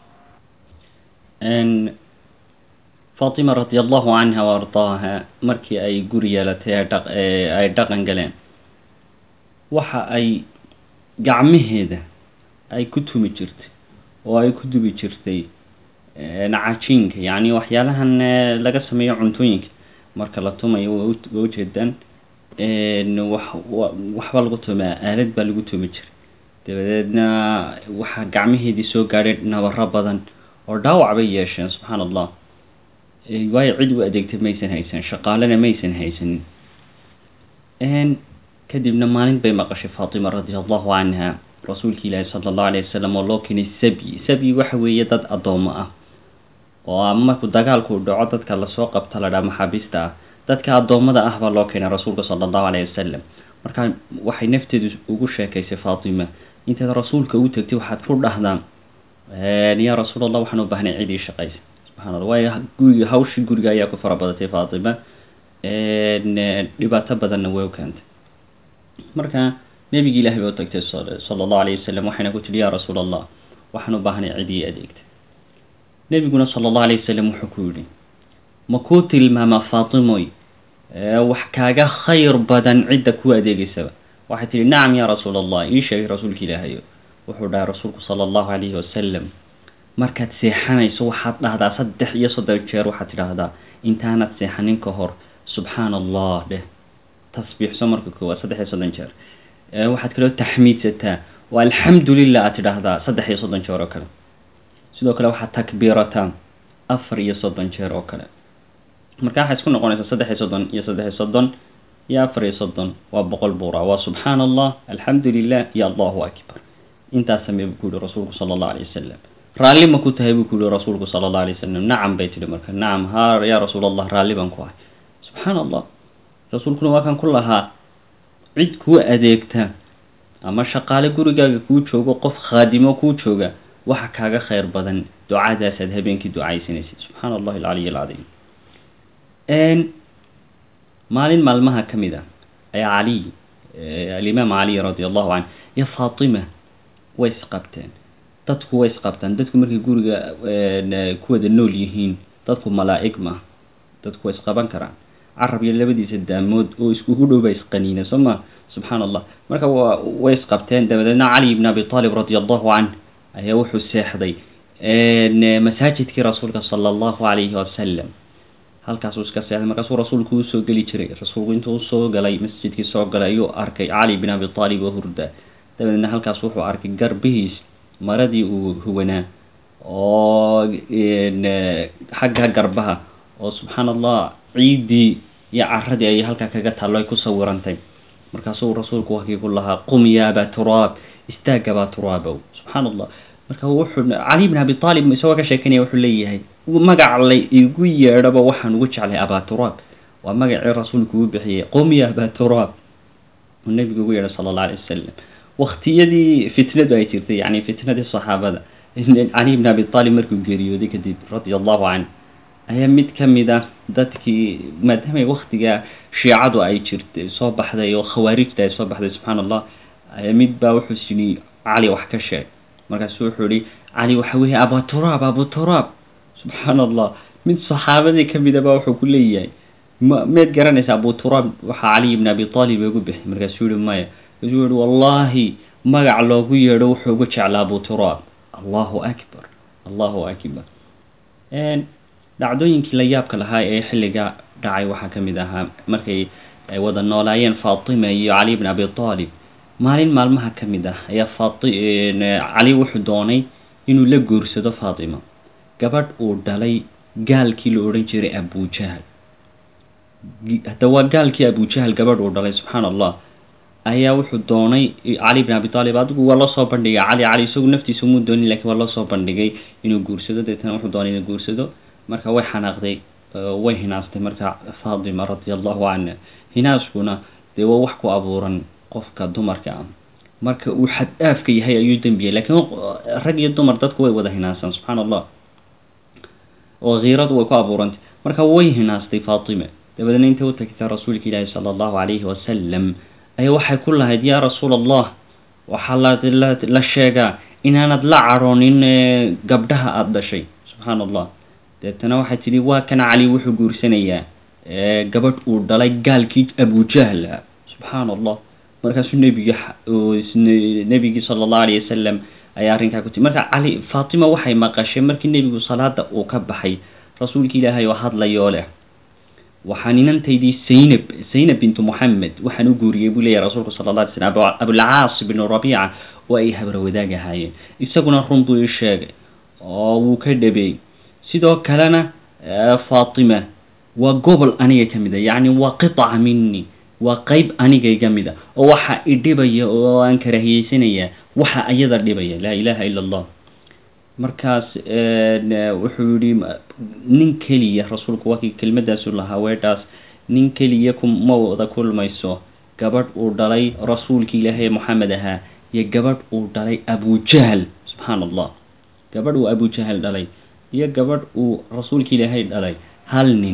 faatima radi allahu canha wa ardaaha markii ay guri yeelatay ee dhaq ay dhaqan galeen waxa ay gacmaheeda ay ku tumi jirtay oo ay ku dubi jirtay cajiinka yacni waxyaalahan laga sameeyo cuntooyinka marka la tumayo waa ujeedaan wax waxba lagu tumaa aalad baa lagu tumi jiray dabadeedna waxaa gacmaheedii soo gaadhay nabaro badan oo dhaawac bay yeesheen subxaan allah waayo cid u adeegtay maysan haysan shaqaalena maysan haysanin kadibna maalin bay maqashay faatima radia allahu canha rasuulki ilaahi sala allahu alayh wasalam oo loo keenay sabyi sabyi waxa weeye dad addoomo ah oo markuu dagaalku dhaco dadka lasoo qabta la dhaa maxaabiista ah dadka addoommada ah baa loo keenay rasuulka sala allahu alayh wasalam marka waxay nafteedu ugu sheekaysay faatima intaad rasuulka u tagtay waxaad ku dhahdaan yaa rasuul allah waxaan u baahnay cid ii shaqaysa subxana allah waayo guriga hawshii guriga ayaa ku fara badatay faatima dhibaato badanna way u keentay marka nebigi ilahi bay u tagtay sala allahu alayh wasalam waxayna ku tihi yaa rasuul allah waxaan u baahnay cid ii adeegta nebiguna sala allahu alayh wasalam wuxuu ku yidhi ma kuu tilmaamaa faatimoy wax kaaga khayr badan cidda ku adeegeysaba waxay tihi nacam yaa rasuul allah ii sheegay rasuulka ilaahayo wuxuu dhahay rasuulku sala allahu calayhi wasalam markaad seexanayso waxaad dhahdaa saddex iyo soddon jeer waxaad tidhaahdaa intaanad seexanin ka hor subxaana allah dheh tasbiixso marka koowaad saddex iyo soddon jeer waxaad kaloo taxmiidsataa waa alxamdu lilah aad tidhaahdaa saddex iyo soddon jeer oo kale sidoo kale waxaad takbiirataa afar iyo soddon jeer oo kale marka waxay isku noqonaysaa saddex iyo soddon iyo saddex iyo soddon iyo afar iyo soddon waa boqol buura waa subxaana allah alxamdu lilah iyo allahu akbar intaas samee buu ku yihi rasuulku sala allahu alayh wasalam raalli ma ku tahay buu ku yihi rasuulku sala allahu alayh wasalam nacam bay tihi marka nacam ha yaa rasuul allah raalli baan ku ahay subxaana allah rasuulkuna waa kan ku lahaa cid kuu adeegta ama shaqaale gurigaaga kuu joogo qof khaadimo kuu jooga waxa kaaga khayr badan ducadaasaad habeenkii ducaysanaysid subxaana allahi alcaliy alcadiim maalin maalmaha ka mid ah ayaa caliy alimaam caliy radi allahu canh iyo faatima way isqabteen dadku way isqabtaan dadku markay guriga ku wada nool yihiin dadku malaa'ig ma dadku way isqaban karaan carab iyo labadiisa daamood oo iskugu dhow baa isqaniina soo ma subxaana allah marka way isqabteen dabadeedna cali ibn abi aalib radi allahu canh ayaa wuxuu seexday masaajidkii rasuulka sala allahu calayhi wasalam halkaasuu iska seexday markaasuu rasuulku usoo geli jiray rasuulku intuu usoo galay masjidkii soo galay ayuu arkay cali bin abi aalib oo hurda dabadeedna halkaas wuxuu arkay garbihiis maradii uu huwanaa oo xagga garbaha oo subxaan allah ciiddii iyo caradii ayay halkaa kaga taallo ay ku sawirantay markaasuu rasuulku wakii ku lahaa qum yaaba turaab istaagabaa turaabow subxaan allah marka wuxuu cali bin abi aalib isagoo ka sheekanaya wuxuu leeyahay magac la igu yeedhaba waxaan ugu jeclay abaturaab waa magacii rasuulku uu bixiyey qum ya abaturaab uu nebigu ugu yeedhay sala allah alay wasalam waktiyadii fitnadu ay jirtay yani fitnadii saxaabada cali bin abi aalib markuu geeriyooday kadib radia allahu canh ayaa mid ka mid ah dadkii maadaama waktiga shiicadu ay jirtay soo baxday oo khawaarijta ay soo baxday subxaana allah mid baa wuxuu sini cali wax ka sheeg markaasu wuxuu ihi cali waxa weeye abaturaab abuturaab subxaana allah mid saxaabadii ka mida baa wuxuu ku leeyahay ma meed garanaysa abuturaab waxaa cali ibn abi aalib ugu bixi markaasuu yihi maya markaasuu yihi wallaahi magac loogu yeedho wuxuu ugu jeclaa abuturaab allahu akbar allahu akbar dhacdooyinkii la yaabka lahaa ee xilliga dhacay waxaa ka mid ahaa markay ay wada noolaayeen faatima iyo cali ibn abi aalib maalin maalmaha ka mid ah ayaa cali wuxuu doonay inuu la guursado faatima gabadh uu dhalay gaalkii la odhan jiray abujahal hadda waa gaalkii abujahal gabadh uu dhalay subxaana allah ayaa wuxuu doonay cali bin abi aalib adigu waa loo soo bandhigay cali cali isagu naftiisa muu doonin lakiin waa loo soo bandhigay inuu guursado deetana wuxuu doonay inuu guursado marka way xanaaqday way hinaastay marka faatima radia allahu canha hinaaskuna dee waa wax ku abuuran qofka dumarka ah marka uu xad-aafka yahay ayuu dembiyay lakiin rag iyo dumar dadku way wada hinaasaan subxaana allah oo kiiradu way ku abuurantay marka way hinaastay faatima dabadeedna intay u tagtay rasuulka ilaahi sala allahu calayhi wasalam ayaa waxay ku lahayd yaa rasuul allah waxaa la sheegaa inaanad la cadhoonin gabdhaha aada dhashay subxaana allah deetana waxay tidhi waa kan cali wuxuu guursanayaa gabadh uu dhalay gaalkii abujahl subxaana allah markaasuu nebiga nebigii sala allahu alayh wasalam ayaa arrinkaa ku tiri marka cali faatima waxay maqashay markii nebigu salaada uu ka baxay rasuulka ilaahay oo hadlayoo leh waxaan inantaydii zaynab zaynab bintu moxamed waxaan u guuriyey buu leeyahy rasuulku sala alla alay slam abulcaas binu rabiica oo ay habra wadaag ahaayeen isaguna run buu ii sheegay oo wuu ka dhabeey sidoo kalena faatima waa gobol aniga ka mid a yacni waa qiطca mini waa qeyb anigayga mid a oo waxa idhibaya oo aan karaahiyeysanaya waxa ayada dhibaya laa ilaha ila allah markaas wuxuu yihi nin keliya rasuulku waa kii kelmadaasu lahaa weedhaas nin keliya kuma wada kulmayso gabadh uu dhalay rasuulki ilaahay moxamed ahaa iyo gabadh uu dhalay abujahl subxaan allah gabadh uu abujahl dhalay iyo gabadh uu rasuulki ilaahay dhalay hal nin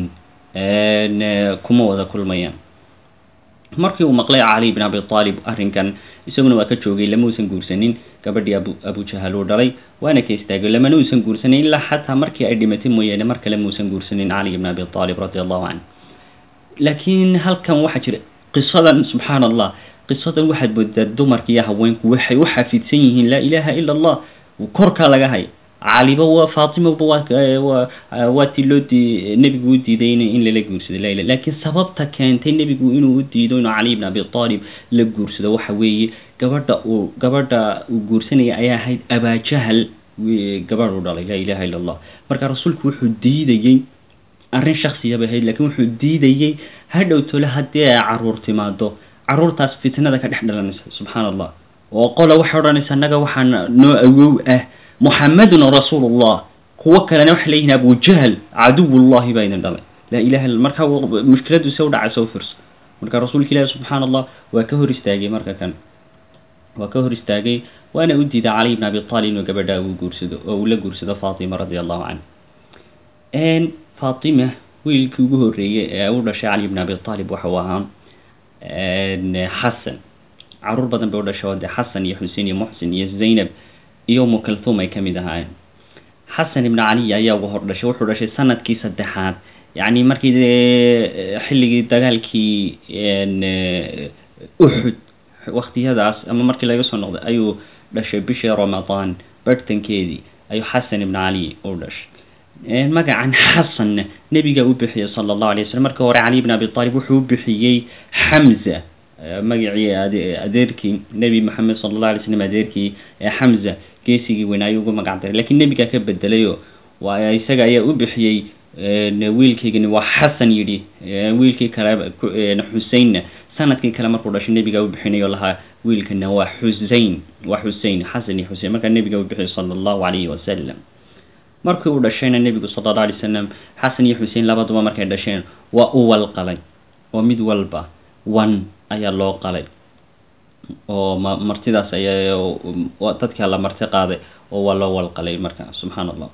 kuma wada kulmayaan markii uu maqlay cali bin abi aalib arrinkan isaguna waa ka joogay lama uusan guursanin gabadhii abu abujahal uu dhalay waana ka istaagay lamana uusan guursanin ilaa xataa markii ay dhimatay mooyaane mar kale mauusan guursanin cali ibn abi aalib radi allahu canh laakiin halkan waxaa jira qisadan subxaan allah qisadan waxaad moodaa dumarka iyo haweenku waxay u xafidsan yihiin laa ilaaha ila allah korkaa laga hay caliba waa fatimaba waa waa tii loo di nebigu u diiday in lala guursado la laakiin sababta keentay nebigu inuu u diido inuu cali ibn abi aalib la guursado waxa weeye gabadha uu gabadha uu guursanaya ayaa ahayd abaajahal gabadh u dhalay laa ilaha illa allah marka rasuulku wuxuu diidayey arrin shaksiyaba ahayd lakiin wuxuu diidayey hadhow tole haddii ay caruur timaado caruurtaas fitnada ka dhex dhalanaysa subxaan allah oo qola waxay odhanaysa annaga waxaa noo awow ah muxamedun rasuulullah kuwo kalena waxay leeyihin abujahl caduwullahi baa idin dhalay laa ilaha illa marka mushkiladu se u dhacaysa u fiirso marka rasuulka ilaahi subxaan allah waa ka hor istaagay marka kan waa ka hor istaagay waana u diiday cali ibn abi aalib inuu gabadha uu guursado oo uu la guursado fatima radi allahu canh fatima wiilkii ugu horreeyey ee u dhashay cali ibn abi aalib waxau ahaa xasan caruur badan bay u dhashay oo de xasan iyo xusein iyo muxsin iyo zaynab iyo umu kalthum ay ka mid ahaayeen xasan ibn caliy ayaa ugu hor dhashay wuxuu dhashay sanadkii saddexaad yacni markii xilligii dagaalkii uxud waktiyadaas ama markii laga soo noqday ayuu dhashay bishii ramadaan barhtankeedii ayuu xasan ibn cali u dhashay magacan xasanna nebiga u bixiyey sala allahu alay waslm markii hore cali ibn abi aalib wuxuu u bixiyey xamza magacii adeerkii nebi maxamed sala allah alay slam adeerkii xamza geesigii weyn ayuu ugu magac daray lakiin nebigaa ka bedelayo waa isaga ayaa u bixiyey wiilkaygani waa xasan yidhi wiilkii kale xuseinna sanadkii kale markuu dhashay nebigaa u bixinayo lahaa wiilkana waa xusein waa xusein xasan iyo xusein markaa nebiga u bixiyay sala allahu calayhi wasalam markii uu dhashayna nebigu sala alla alay wasalam xasan iyo xusein labaduba markay dhasheen waa u wal qalay oo mid walba wan ayaa loo qalay oo ma martidaas ayaa dadkaa la marti qaaday oo waa loo wal qalay marka subxaan allah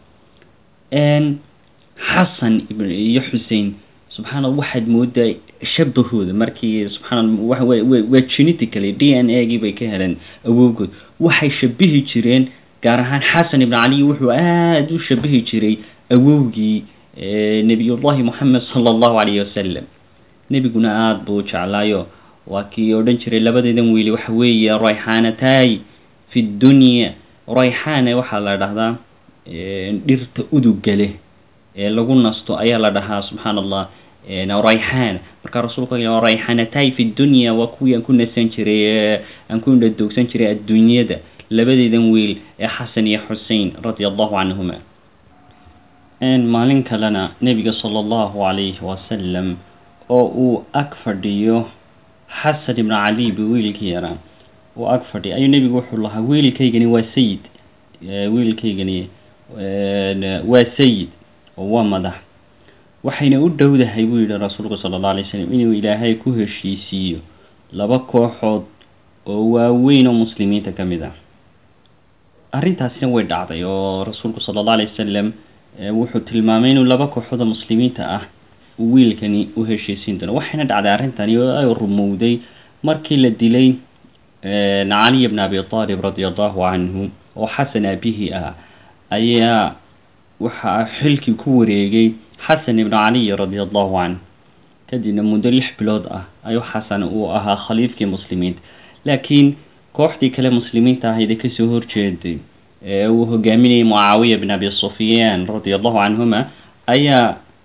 xasan iyo xusein subxaana waxaad moodaa shabahooda markii subxaana waa genetically d n a gii bay ka heleen awowgood waxay shabihi jireen gaar ahaan xasan ibn cali wuxuu aada u shabihi jiray awowgii nebiyullahi moxamed sala allahu calayhi wasalam nebiguna aada buu u jeclaayo waa kii odhan jiray labadeedan wiili waxa weeye rayxaanataay fi dunya rayxaane waxaa la dhahdaa dhirta uduga leh ee lagu nasto ayaa la dhahaa subxaan allah rayxaan markaa rasuulku rayxaanataay fi dunya waa kuwii aan ku nasan jiray aan ku indhadoogsan jiray adduunyada labadeedan wiil ee xasan iyo xusein radia allahu canhuma maalin kalena nebiga sala allahu calayhi wasalam oo uu ag fadhiyo xasan ibnu cali bi wiilkii yaraa uu ag fadhiyo ayuu nebigu wuxuu lahaa wiilkaygani waa sayid wiilkaygani waa sayid oo waa madax waxayna u dhowdahay buu yihi rasuulku sala alla alay slam inuu ilaahay ku heshiisiiyo laba kooxood oo waaweyn oo muslimiinta ka mid ah arrintaasina way dhacday oo rasuulku sala alla alay wasalam wuxuu tilmaamay inuu laba kooxood oo muslimiinta ah wiilkani u heshiisiin doono waxayna dhacday arrintani oo ay rumowday markii la dilay caliy bn abi aalib radia allahu canhu oo xasan aabihii ah ayaa waxaa xilkii ku wareegay xasan ibnu caliy radia allahu canh kadibna muddo lix bilood ah ayuu xasan uu ahaa khaliifkii muslimiinta laakiin kooxdii kale muslimiinta ahaydee kasoo horjeeday ee uu hogaaminayay mucaawiya bn abi sufyaan radia allahu canhuma ayaa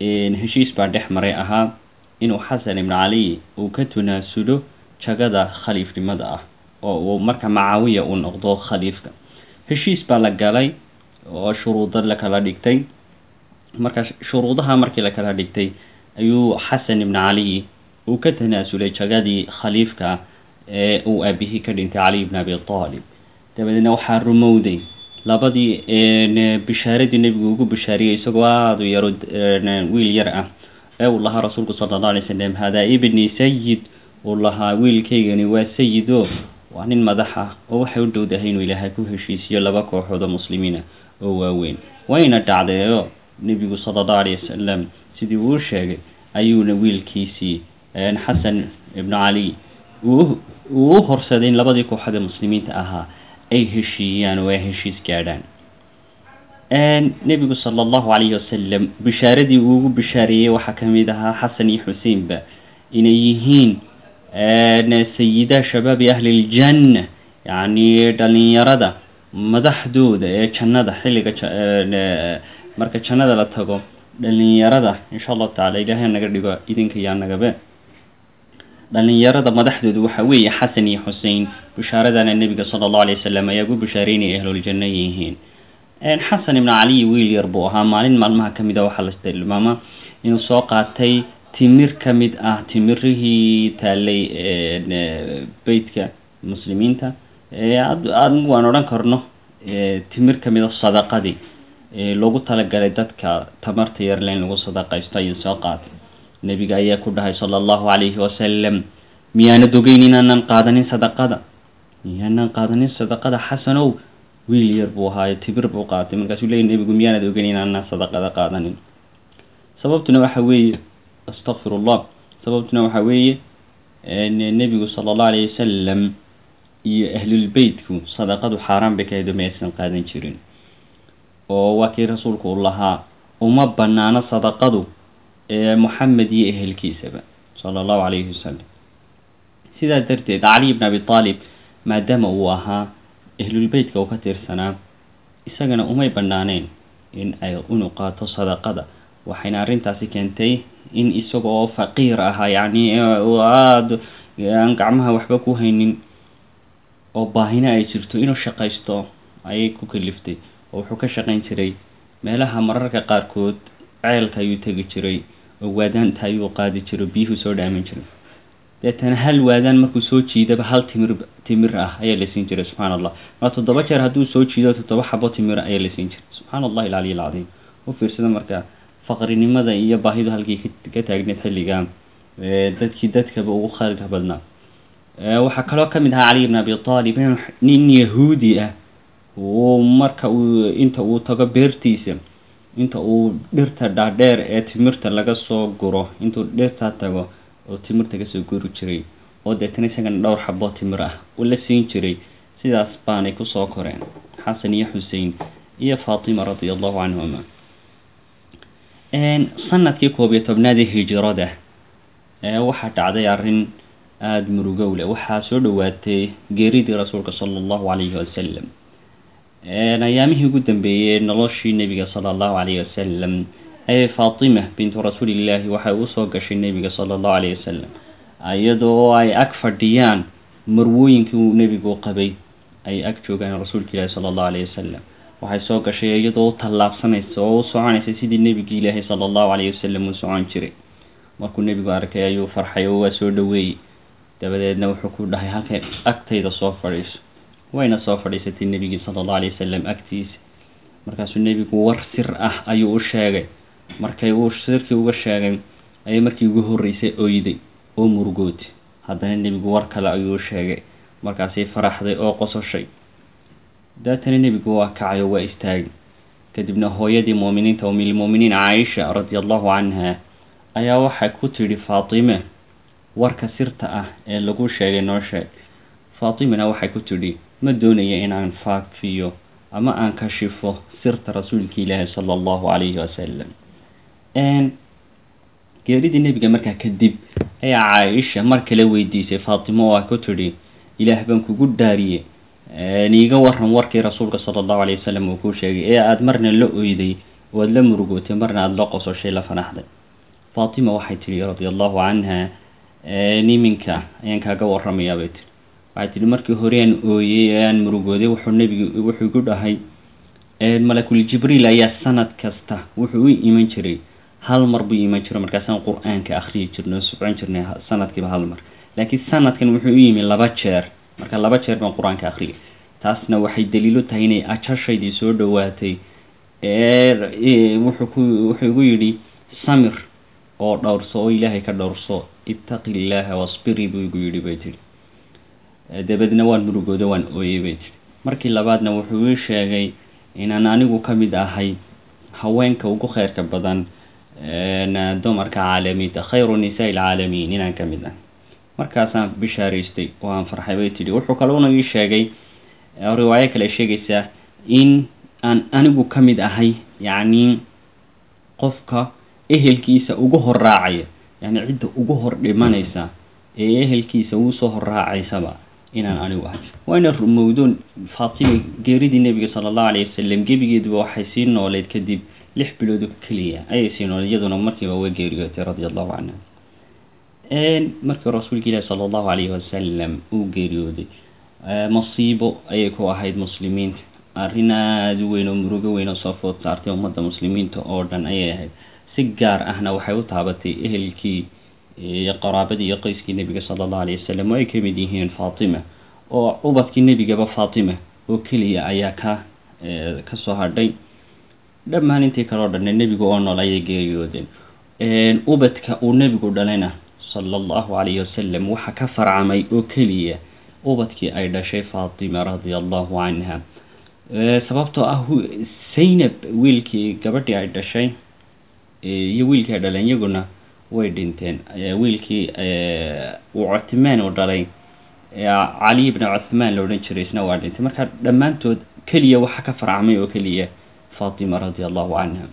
heshiis baa dhex maray ahaa inuu xasan ibnu cali uu ka tunaasulo jagada khaliifnimada ah oo uu marka macaawiya uu noqdo khaliifka heshiis baa la galay oo shuruudo la kala dhigtay marka shuruudaha markii la kala dhigtay ayuu xasan ibnu cali uu ka tanaasulay jagadii khaliifka ee uu aabihii ka dhintay cali ibn abi aalib dabadeedna waxaa rumowday labadii bishaaradii nebigu ugu bishaariyey isagoo aada u yaro wiil yar ah ee uu lahaa rasuulku sala allahu alay slam hadaa ibni sayid uu lahaa wiilkaygani waa sayido waa nin madax ah oo waxay u dhowdahay inuu ilaahay ku heshiisiyo laba kooxood oo muslimiina oo waaweyn wayna dhacdeeyo nebigu sala allahu alayh wasalam sidii uu sheegay ayuuna wiilkiisii xasan ibnu cali uu u horsaday in labadii kooxood ee muslimiinta ahaa ay heshiiyaan oo ay heshiis gaadhaan nebigu sala allahu calayhi wasalam bishaaradii uu ugu bishaareeyey waxaa ka mid ahaa xasan iyo xuseinba inay yihiin sayida shabaabi ahli ljanna yacni dhalinyarada madaxdooda ee jannada xilliga marka jannada la tago dhalinyarada insha allahu tacala ilaahay naga dhigo idinka yaa nagabe dhalinyarada madaxdooda waxaa weeye xasan iyo xusein bishaaradana nebiga sala allahu alay wasalam ayaa ugu bishaareynaya ahluljanno yihiin xasan ibnu caliy wiil yar buu ahaa maalin maalmaha ka mid a waxaa la tilmaamaa inuu soo qaatay timir ka mid ah timirihii taalay beytka muslimiinta anigu waan odhan karno timir ka mid a sadaqadii loogu talagalay dadka tamarta yarle in lagu sadaqaysto ayuu soo qaatay nebiga ayaa ku dhahay sala allahu calayhi wasalam miyaanad ogeyn inaanan qaadanin sadaqada miyaanan qaadanin sadaqada xasanow wiil yar buu ahaayo tibir buu qaatay markaasuu leeyay nebigu miyaanad ogeyn inaanan sadaqada qaadanin sababtuna waxa weeye astaqfir ullah sababtuna waxa weeye nebigu sala allahu alayhi wasalam iyo ahlulbeytku sadaqadu xaaraan bay ka hedo ma aysan qaadan jirin oo waa kii rasuulku uu lahaa uma banaano sadaqadu moxamed iyo ehelkiisaba sala allahu calayhi wasalam sidaa darteed cali ibn abi aalib maadaama uu ahaa ahlulbeytka uu ka tirsanaa isagana umay banaaneen in ay inuu qaato sadaqada waxayna arrintaasi keentay in isaga oo faqiir ahaa yacni aada aan gacmaha waxba ku haynin oo baahina ay jirto inuu shaqaysto ayay ku kaliftay oo wuxuu ka shaqayn jiray meelaha mararka qaarkood ceelka ayuu tegi jiray oo waadaanta ayuu qaadi jiray oo biyuhu soo dhaamin jiray deetana hal waadaan markuu soo jiidaba hal timir timir ah ayaa la siin jiray subxaana allah maa toddoba jeer hadduu soo jiido toddoba xabo timira ayaa la siin jiray subxaana allahi alcaliy alcadiim u fiirsada marka faqrinimada iyo baahidu halkii ka taagneed xilliga dadkii dadkaba ugu khayrka badnaa waxaa kaloo ka mid ahaa cali ibn abi aalib nin yahuudi ah uu marka uu inta uu tago beertiisa inta uu dhirta dhaadheer ee timirta laga soo guro intuu dhirtaa tago oo timirta kasoo guri jiray oo deetana isagana dhowr xabo timir ah uu la siin jiray sidaas baanay kusoo koreen xasan iyo xusein iyo faatima radia allahu canhuma sanadkii koob iyo tobnaadii hijirada waxaa dhacday arrin aada murugow leh waxaa soo dhowaatay geeridii rasuulka sala allahu calayhi wasalam ayaamihii ugu dambeeyey noloshii nebiga sala allahu calayhi wasalam ee faatima bintu rasuulillaahi waxay usoo gashay nebiga sala allahu calayhi wasalam iyadoo ay ag fadhiyaan marwooyinkii uu nebigu qabay ay ag joogaan rasuulka ilaahi sala allahu calayhi wasalam waxay soo gashay iyadoo u tallaabsanaysa oo u soconaysa sidii nebigii ilaahi sala allahu calayhi wasalam uu socon jiray markuu nebigu arkay ayuu farxay oo waa soo dhoweeyey dabadeedna wuxuu ku dhahay halkay agtayda soo fadhiiso wayna soo fadhiisatay nebigii sala allahu alayh wasalam agtiisa markaasuu nebigu war sir ah ayuu u sheegay markay uu sirkii uga sheegay ayay markii ugu horreysay oyday oo murugootay haddana nebigu war kale ayuu u sheegay markaasay faraxday oo qososhay daatana nebigu waa kacay oo waa istaagay kadibna hooyadii muuminiinta umilmuuminiin caaisha radia allahu canha ayaa waxay ku tidhi faatime warka sirta ah ee lagu sheegay noo sheeg faatimana waxay ku tidhi ma doonaya inaan faafiyo ama aan kashifo sirta rasuulka ilaahi sala allahu calayhi wasalam geeridii nebiga markaa kadib ayaa caaisha mar kale weydiisay faatimo oo a ku tidhi ilaah baan kugu dhaariye niiga waran warkii rasuulka sala allahu alayh wasalam uu kuu sheegay ee aada marna la oyday waad la murugootay marna aada la qososhay la fanaxday faatima waxay tidhi radia allahu canha niminka ayaan kaaga waramayaa bay tihi waxay tihi markii hore aan ooyey ee aan murugooday wuxuu nebigu wuxuu igu dhahay malakul jibriil ayaa sanad kasta wuxuu u iman jiray hal mar buu iman jiro markaasaan qur-aanka akhriyi jirnay oo socon jirnay sanadkiiba hal mar laakiin sanadkan wuxuu u yimi laba jeer marka laba jeer baan qur-aanka akhriyay taasna waxay daliilo tahay inay ajashaydii soo dhowaatay wuxuu ku wuxuu igu yidhi samir oo dhowrso oo ilaahay ka dhowrso ittaqi illaaha wasbiri buu igu yidhi bay tihi dabeedna waan murugooda waan ooyey bay tihi markii labaadna wuxuu ii sheegay inaan anigu ka mid ahay haweenka ugu kheyrka badan dumarka caalamiinta khayru nisaa ilcaalamiin inaan ka mid ah markaasaan bishaaraystay oo aan farxay bay tidhi wuxuu kaloona ii sheegay riwaayo kale sheegaysaa in aan anigu ka mid ahay yacni qofka ehelkiisa ugu hor raacaya yacni cidda ugu hor dhimanaysa ee ehelkiisa ugu soo hor raacaysaba inaan anigu ahay waana rumowdoon faatima geeridii nebiga sala allahu alayh wasalam gebigeeduba waxay sii nooleyd kadib lix bilood oo keliya ayay sii nooleyd iyaduna markiiba way geeriyootay radia allahu canha markii rasuulka ilaahi sala allahu alayhi wasalam uu geeriyooday masiibo ayay ku ahayd muslimiinta arrin aada u weyn oo murugo weyn oo soo food saartay ummadda muslimiinta oo dhan ayay ahayd si gaar ahna waxay u taabatay ehelkii iyo qaraabadii iyo qoyskii nebiga sala allahu alayh wasalam oo ay ka mid yihiin faatima oo ubadkii nebigaba faatima oo keliya ayaa ka ka soo hadhay dhammaan intii kale oo dhanne nebigu oo nool ayay geeriyoodeen ubadka uu nebigu dhalayna sala allahu calayhi wasalam waxaa ka farcamay oo keliya ubadkii ay dhashay faatima radia allahu canha sababtoo ah zaynab wiilkii gabadhii ay dhashay iyo wiilkii ay dhaleen iyaguna way dhinteen wiilkii uu cuthmaan uu dhalay cali ibna cuthmaan la odhan jiray isna waa dhintay marka dhammaantood keliya waxaa ka farcmay oo keliya faatima radia allahu canha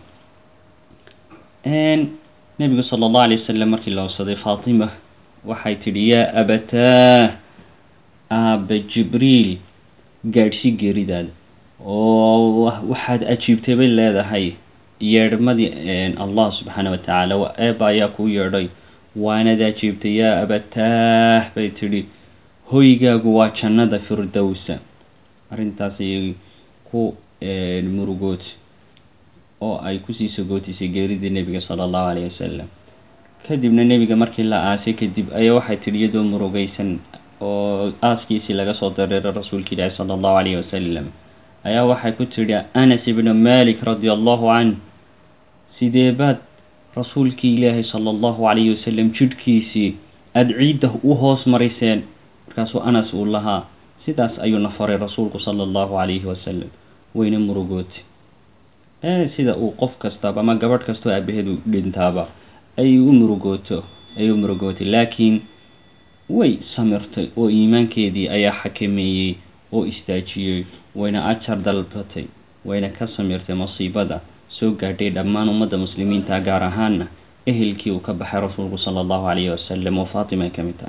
nebigu sala allahu alay wasalam markii la obsaday faatima waxay tidhi yaa abataa aaba jibriil gaadhsi geeridaada oo waxaad ajiibtay bay leedahay yeedhmadii allah subxaana watacaala eeba ayaa kuu yeedhay waanad ajiibtay yaa abataah bay tidhi hoygaagu waa jannada firdowsa arrintaas ayay ku murugood oo ay kusii sagootisay geeridii nebiga sala allahu alayh wasalam kadibna nebiga markii la aasay kadib ayaa waxay tidhi iyadoo murugaysan oo aaskiisii laga soo dareeray rasuulka ilaahi sala allahu alayhi wasalam ayaa waxay ku tidhi anas ibnu malik radia allahu canh sidee baad rasuulkii ilaahi sala allahu calayhi wasalam jidhkiisii aada ciidda u hoos mariseen markaasuu anas uu lahaa sidaas ayuuna faray rasuulku sala allahu calayhi wasalam wayna murugootay sida uu qof kastaba ama gabadh kastoo aabaheedu dhintaaba ay u murugooto ay u murugootay laakiin way samirtay oo iimaankeedii ayaa xakameeyey oo istaajiyey wayna ajar dalbatay wayna ka samirtay masiibada soo gaadhay dhammaan ummadda muslimiinta gaar ahaana ehelkii uu ka baxay rasuulku sala allahu calayhi wasalam oo faatima ay ka mid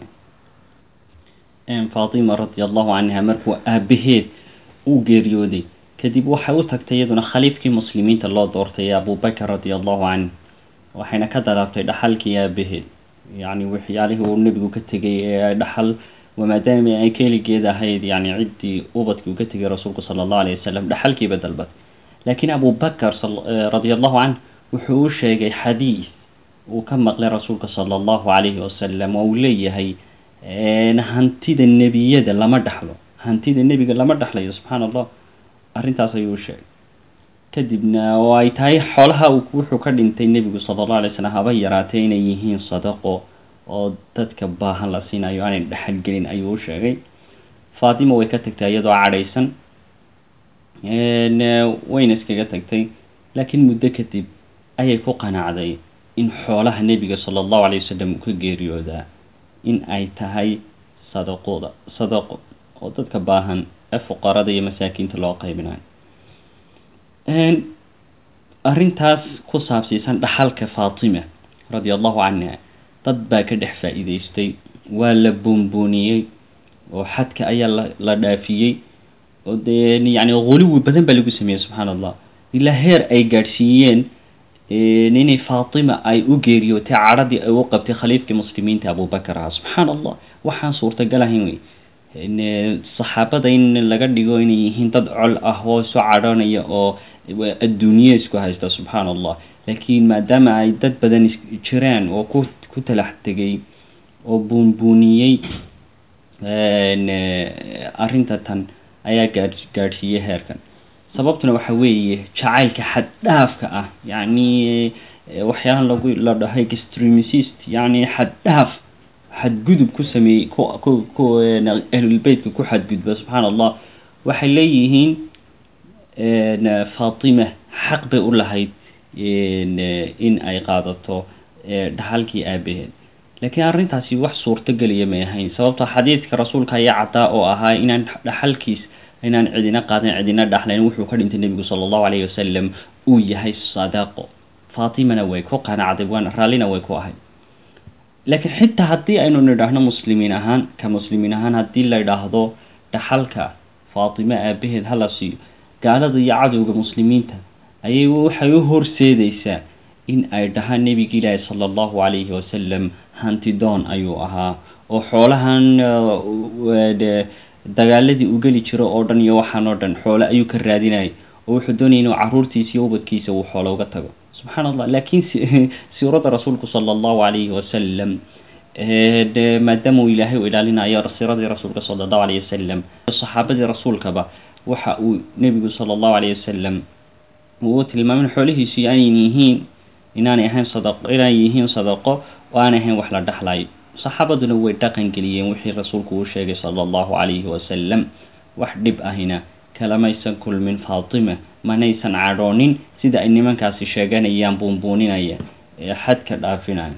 tahay faatima radia allahu canha markuu aabaheed uu geeriyooday kadib waxay u tagtay iyaduna khaliifkii muslimiinta loo doortay abubakar radia allahu canh waxayna ka dalaabtay dhaxalkii aabaheed yacni waxyaalihii uu nebigu ka tegay ee dhaxal maadaama ay keligeed ahayd yani ciddii ubadkii uu ka tegay rasuulku sala allahu alayh wasalam dhaxalkiiba dalbad laakiin abubakar radia allahu canh wuxuu u sheegay xadiis uu ka maqlay rasuulka sala allahu calayhi wasalam oo uu leeyahay hantida nebiyada lama dhaxlo hantida nebiga lama dhaxlayo subxaana allah arrintaas ayuu u sheegay kadibna oo ay tahay xoolaha wuxuu ka dhintay nebigu sala allahu alay slam haba yaraatee inay yihiin sadaqo oo dadka baahan la siinayo aanay dhexalgelin ayuu u sheegay faatima way ka tagtay iyadoo cadhaysan wayna iskaga tagtay laakiin muddo kadib ayay ku qanacday in xoolaha nebiga sala allahu alayh wasalam uu ka geeriyoodaa in ay tahay sadaqooda sadaqo oo dadka baahan ee fuqarada iyo masaakiinta loo qaybinayo arrintaas ku saabsiisan dhaxalka faatima radia allahu canha dad baa ka dhex faa-iideystay waa la boonbooniyey oo xadka ayaa la la dhaafiyey oo dee yani guluwi badan baa lagu sameeyey subxaana allah ilaa heer ay gaadhsiiyeen inay faatima ay u geeriyootay cadhadii ay u qabtay khaliifkii muslimiinta abubakar ahaa subxaan allah waxaan suurtagal ahayn wey saxaabada in laga dhigo inay yihiin dad col ah oo isu cadhanaya oo adduunye isku haysta subxaan allah laakiin maadaama ay dad badan jiraan oo ku ku talax tegay oo buunbuuniyey arrinta tan ayaa gaa gaadhsiiyey heerkan sababtuna waxa weeye jacaylka xaddhaafka ah yacni waxyaalaha lagu la dhahay extremicist yacni xaddhaaf xadgudub ku sameeyey ku ku ku ahlulbeytka ku xadgudba subxaan allah waxay leeyihiin faatima xaq bay u lahayd in ay qaadato dhaxalkii aabaheed laakiin arrintaasi wax suurtogeliya may ahayn sababtoo xadiidka rasuulka ayaa caddaa oo ahaa inaan dhaxalkiis inaan cidina qaadin cidina dhaxlayn wuxuu ka dhintay nebigu sala allahu calayhi wasalam uu yahay sadaaqo faatimana way ku qanacday waana raallina way ku ahayd laakiin xitaa haddii aynu nidhaahno muslimiin ahaan ka muslimiin ahaan haddii la idhaahdo dhaxalka faatime aabaheed hala siiyo gaalada iyo cadowga muslimiinta ayay waxay u horseedeysaa in ay dhahaan nebigi ilaahi sala allahu calayhi wasalam hantidoon ayuu ahaa oo xoolahan dagaaladii u geli jiro oo dhan iyo waxaan oo dhan xoole ayuu ka raadinayay oo wuxuu doonayay inuu caruurtiisa iyo ubadkiisa uu xoolo uga tago subxaan allah laakiin siirada rasuulku sala allahu calayhi wasalam maadaama uu ilaahay u ilaalinayo siiradii rasuulka sala allahu calayhi wasalam saxaabadii rasuulkaba waxa uu nebigu sala allahu calayhi wasalam uu tilmaamin xoolihiisu aanay yihiin inaanay ahayn sadaqo inay yihiin sadaqo oo aanay ahayn wax la dhexlayo saxaabaduna way dhaqan geliyeen wixii rasuulku uu sheegay sala allahu calayhi wasalam wax dhib ahina kalamaysan kulmin faatima manaysan cadhoonin sida ay nimankaasi sheeganayaan buunbuuninaya ee xadka dhaafinaya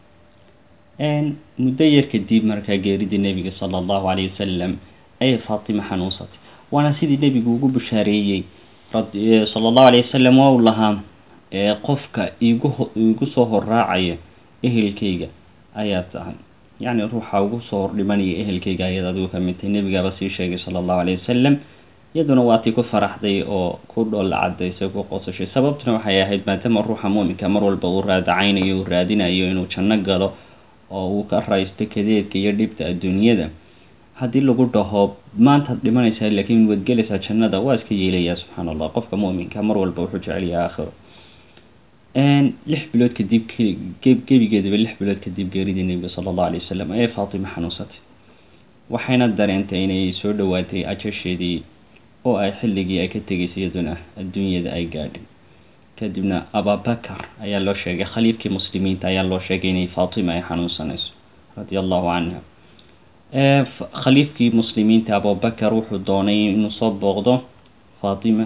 muddo yar kadib markaa geeridii nebiga sala allahu calayhi wasalam ayay faatima xanuunsatay waana sidii nebigu ugu bashaareeyey sala allahu calayhi wasalam waa uu lahaa qofka igu igu soo horraacaya ehelkayga ayaa tahay yacni ruuxa ugu soo hordhimanaya ehelkayga ayaad adigu ka mid tahay nebigaaba sii sheegay sala allahu calayhi wasalam iyaduna waatii ku faraxday oo ku dhoolla cadaysay ku qosashay sababtuna waxay ahayd maadaama ruuxa muuminka mar walba uu raadacaynayo uu raadinayo inuu janno galo oo uu ka raysto kadeedka iyo dhibta adduunyada haddii lagu dhaho maantaad dhimanaysaa laakiin waad gelaysaa jannada waa iska yeelayaa subxaan allah qofka muuminka mar walba wuxuu jecelyaha aakhiro lix bilood kadib gebigeedaba lix bilood kadib geeridii nebiga sala allahu alay wasalam ayay faatima xanuunsatay waxayna dareentay inay soo dhowaatay ajasheedii oo ay xilligii ay ka tegaysay iyaduna adduunyada ay gaadhay kadibna ababakar ayaa loo sheegay khaliifkii muslimiinta ayaa loo sheegay inay faatima ay xanuunsanayso radia allahu canha khaliifkii muslimiinta abubakar wuxuu doonay inuu soo booqdo faatima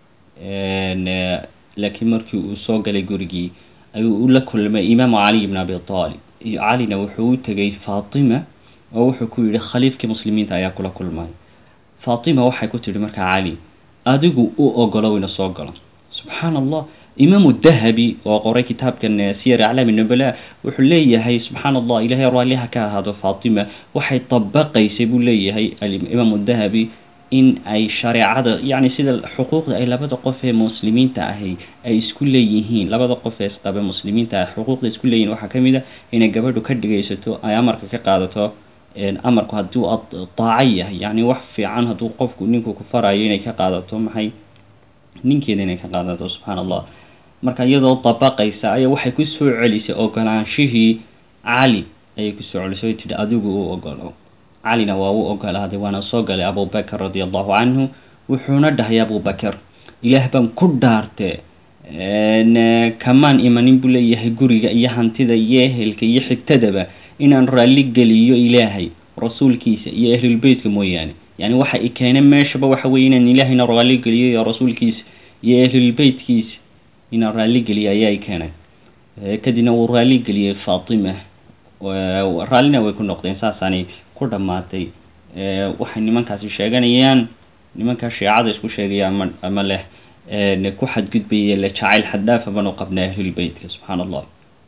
laakiin markii uu soo galay gurigii ayuu la kulmay imaamu cali ibn abi aalib iyo calina wuxuu u tegay faatima oo wuxuu ku yihi khaliifkii muslimiinta ayaa kula kulmay faatima waxay ku tihi markaa cali adigu u ogolow ina soo galo subxaan allah imaamu dahabi oo qoray kitaabkan siyar aclaami nubala wuxuu leeyahay subxaan allah ilahay raalliha ka ahaado faatima waxay dabaqaysay buu leeyahay imaamu dahabi in ay shareecada yacni sida xuquuqda ay labada qof ee muslimiinta ahi ay isku leeyihiin labada qof ee isqabe muslimiinta ah xuquuqda isku leeyihin waxaa ka mid a inay gabadhu ka dhigaysato ay amarka ka qaadato amarku hadduu daaco yahay yacni wax fiican hadduu qofku ninku ku farayo inay ka qaadato maxay ninkeeda inay ka qaadato subxaan allah marka iyadoo dabaqaysa ayaa waxay ku soo celisay ogolaanshihii cali ayay kusoo celisay oy tidhi adigu u ogolo calina waa u ogolaaday waana soo galay abubakar radia allahu canhu wuxuuna dhahay abubakar ilaah baan ku dhaarte kamaan imanin buu leeyahay guriga iyo hantida iyo ehelka iyo xigtadaba inaan raalli geliyo ilaahay rasuulkiisa iyo ahlulbeytka mooyaane yani waxa i keena meeshaba waxa weye inaan ilaahayna raalli geliyo iyo rasuulkiisa iyo ahlulbeytkiisa inaan raalli geliyo ayaa i keenay kadibna wuu raalli geliyey faatima raallina way ku noqdeen saasaanay ku dhammaatay waxay nimankaasi sheeganayaan nimankaa shiicada isku sheegaya ama ama leh ku xadgudbaya le jacayl xaddaafa banu qabna ahlulbeytka subxaan allah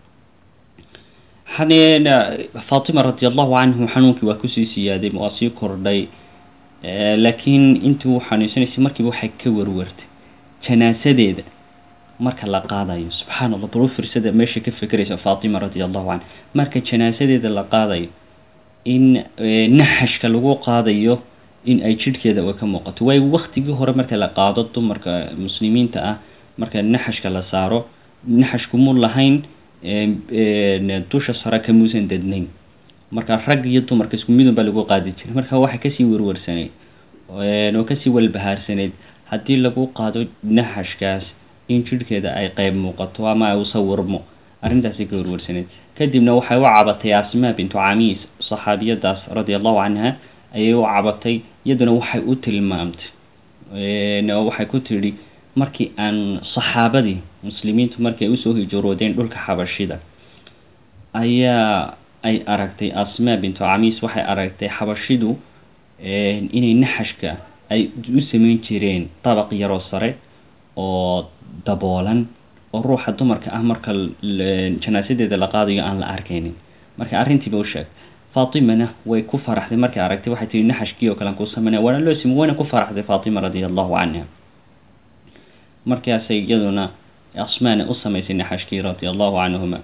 faatima radi allahu canhu xanuunkii waa kusii siyaaday waa sii kordhay laakiin intii uu xanuunsanaysay markiiba waxay ka warwartay janaasadeeda marka la qaadayo subxaana allah bal u firsada meesha ka fekeraysa faatima radia allahu canha marka janaasadeeda la qaadayo in naxashka lagu qaadayo in ay jidhkeeda ka muuqato waayo waktigii hore marka la qaado dumarka muslimiinta ah marka naxashka la saaro naxashku mu lahayn dusha sare kamuusan dadnayn marka rag iyo dumarka isku midun baa lagu qaadi jiray marka waxay kasii werwarsaneyd oo kasii walbahaarsaneyd haddii lagu qaado naxashkaas in jidhkeeda ay qeyb muuqato ama ay usawirmo arrintaasi ka werwarsaneyd kadibna waxay u cabatay asmaa bintu camiis saxaabiyadaas radia allahu canha ayay u cabatay iyaduna waxay u tilmaamtay waxay ku tidhi markii aan saxaabadii muslimiintu markii ay usoo hijroodeen dhulka xabashida ayaa ay aragtay asmaa bintu camiis waxay aragtay xabashidu inay naxashka ay u sameyn jireen dabaq yaroo sare oo daboolan oo ruuxa dumarka ah marka janaasadeeda la qaadayo aan la arkaynin marka arrintiiba u sheeg faatimana way ku faraxday markay aragtay waxay tihi naxashkii oo kalean kuu sameynaya waana loo simi wayna ku faraxday faatima radia allahu canha markaasay iyaduna asmaana u samaysay naxashkii radia allahu canhuma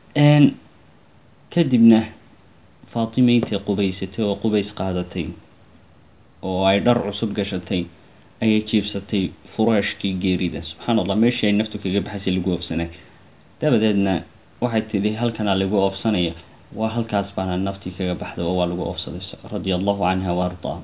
kadibna faatima intay qubaysatay oo qubays qaadatay oo ay dhar cusub gashatay ayay jiibsatay furaashkii geerida subxaana allah meeshii ay naftu kaga baxaysay lagu oofsanay dabadeedna waxay tidhi halkanaa lagu oofsanaya waa halkaas baana naftii kaga baxday oo waa lagu oofsaday radia allahu canha wa ardaa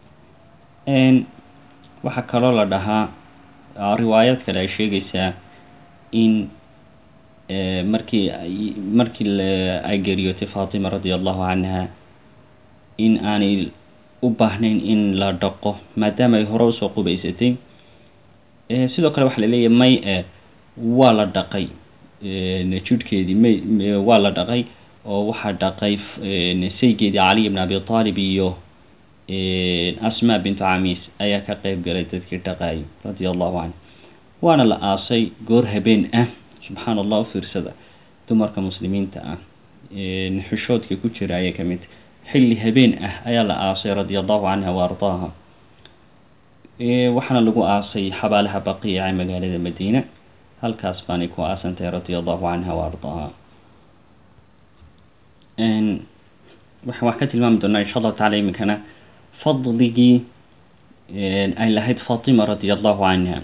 waxaa kaloo la dhahaa riwaayad kale ay sheegaysaa in markii markii ay geeriyootay faatima radia allahu canha in aanay u baahnayn in la dhaqo maadaama ay hore usoo qubaysatay sidoo kale waxaa laleeyahay may e waa la dhaqay jidhkeedii may waa la dhaqay oo waxaa dhaqay saygeedii caliy bn abi aalib iyo asmaa bintu camiis ayaa ka qeyb galay dadkii dhaqaayay radia allahu canhu waana la aasay goor habeen ah subxaana allah u fiirsada dumarka muslimiinta ah xushoodka ku jira ayay ka mid xilli habeen ah ayaa la aasay radia allahu canha wa ardaaha waxaana lagu aasay xabaalaha baqiica ee magaalada madiina halkaas baanay ku aasantahay radia allahu canha wa ardaaha waxaan wax ka tilmaami doonaa insha allahu tacala iminkana fadligii ay lahayd faatima radia allahu canha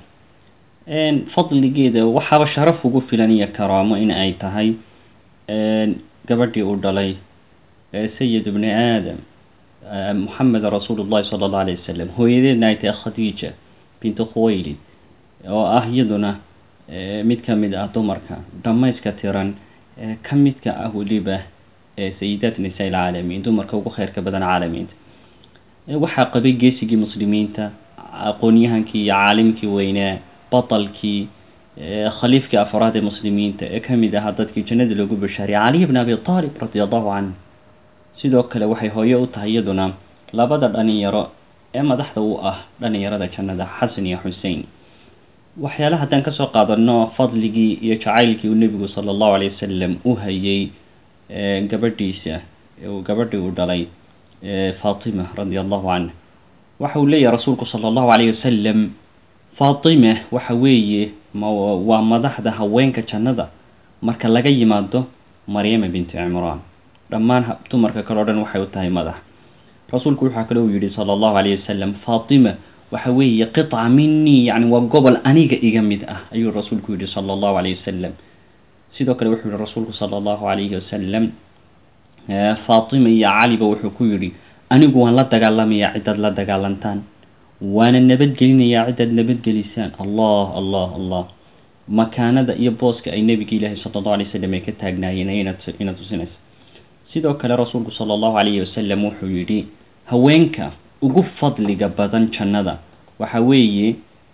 fadligeeda waxaaba sharaf ugu filan iyo karaamo in ay tahay gabadhii uu dhalay sayid bni aadam moxamed rasuul llahi sala allahu alayh wasalam hooyadeedna ay tahay khadiija bintu khuwaylid oo ah iyaduna mid ka mid ah dumarka dhammayska tiran ka midka ah weliba sayidaat nisaa ilcaalamiin dumarka ugu kheyrka badan caalamiinta waxaa qabay geesigii muslimiinta aqoonyahankii iyo caalimkii weynaa batalkii khaliifkii afraad ee muslimiinta ee ka mid ahaa dadkii jannada loogu bashaariyay caliy bn abi aalib radia allahu canhu sidoo kale waxay hooye u tahay iyaduna labada dhalinyaro ee madaxda u ah dhalinyarada jannada xasan iyo xusein waxyaalaha haddaan kasoo qaadano fadligii iyo jacaylkii uu nebigu sala allahu alayh wasalam u hayay gabadhiisa gabadhii uu dhalay faatima radia allahu canha waxa uu leeyahay rasuulku sala allahu alayh wasalam faatima waxa weeye waa madaxda haweenka jannada marka laga yimaado maryama binti cimraan dhammaan dumarka kale o dhan waxay u tahay madax rasuulku waxaa kale uu yihi sala allahu alayh wasalam faatima waxa weeye qiطca minii yani waa gobol aniga iga mid ah ayuu rasuulku yihi sala allahu alayh wasalam sidoo kale wuxuu yihi rasuulku sala allahu alayhi wasalam faatima iyo caliba wuxuu ku yidhi anigu waan la dagaalamayaa cidaad la dagaalantaan waana nabadgelinayaa cidaad nabadgelisaan allah allah allah makaanada iyo booska ay nebigi ilaahi sala allahu alay wasalam ay ka taagnaayeen ina tusinaysa sidoo kale rasuulku sala allahu alayhi wasalam wuxuu yidhi haweenka ugu fadliga badan jannada waxa weeye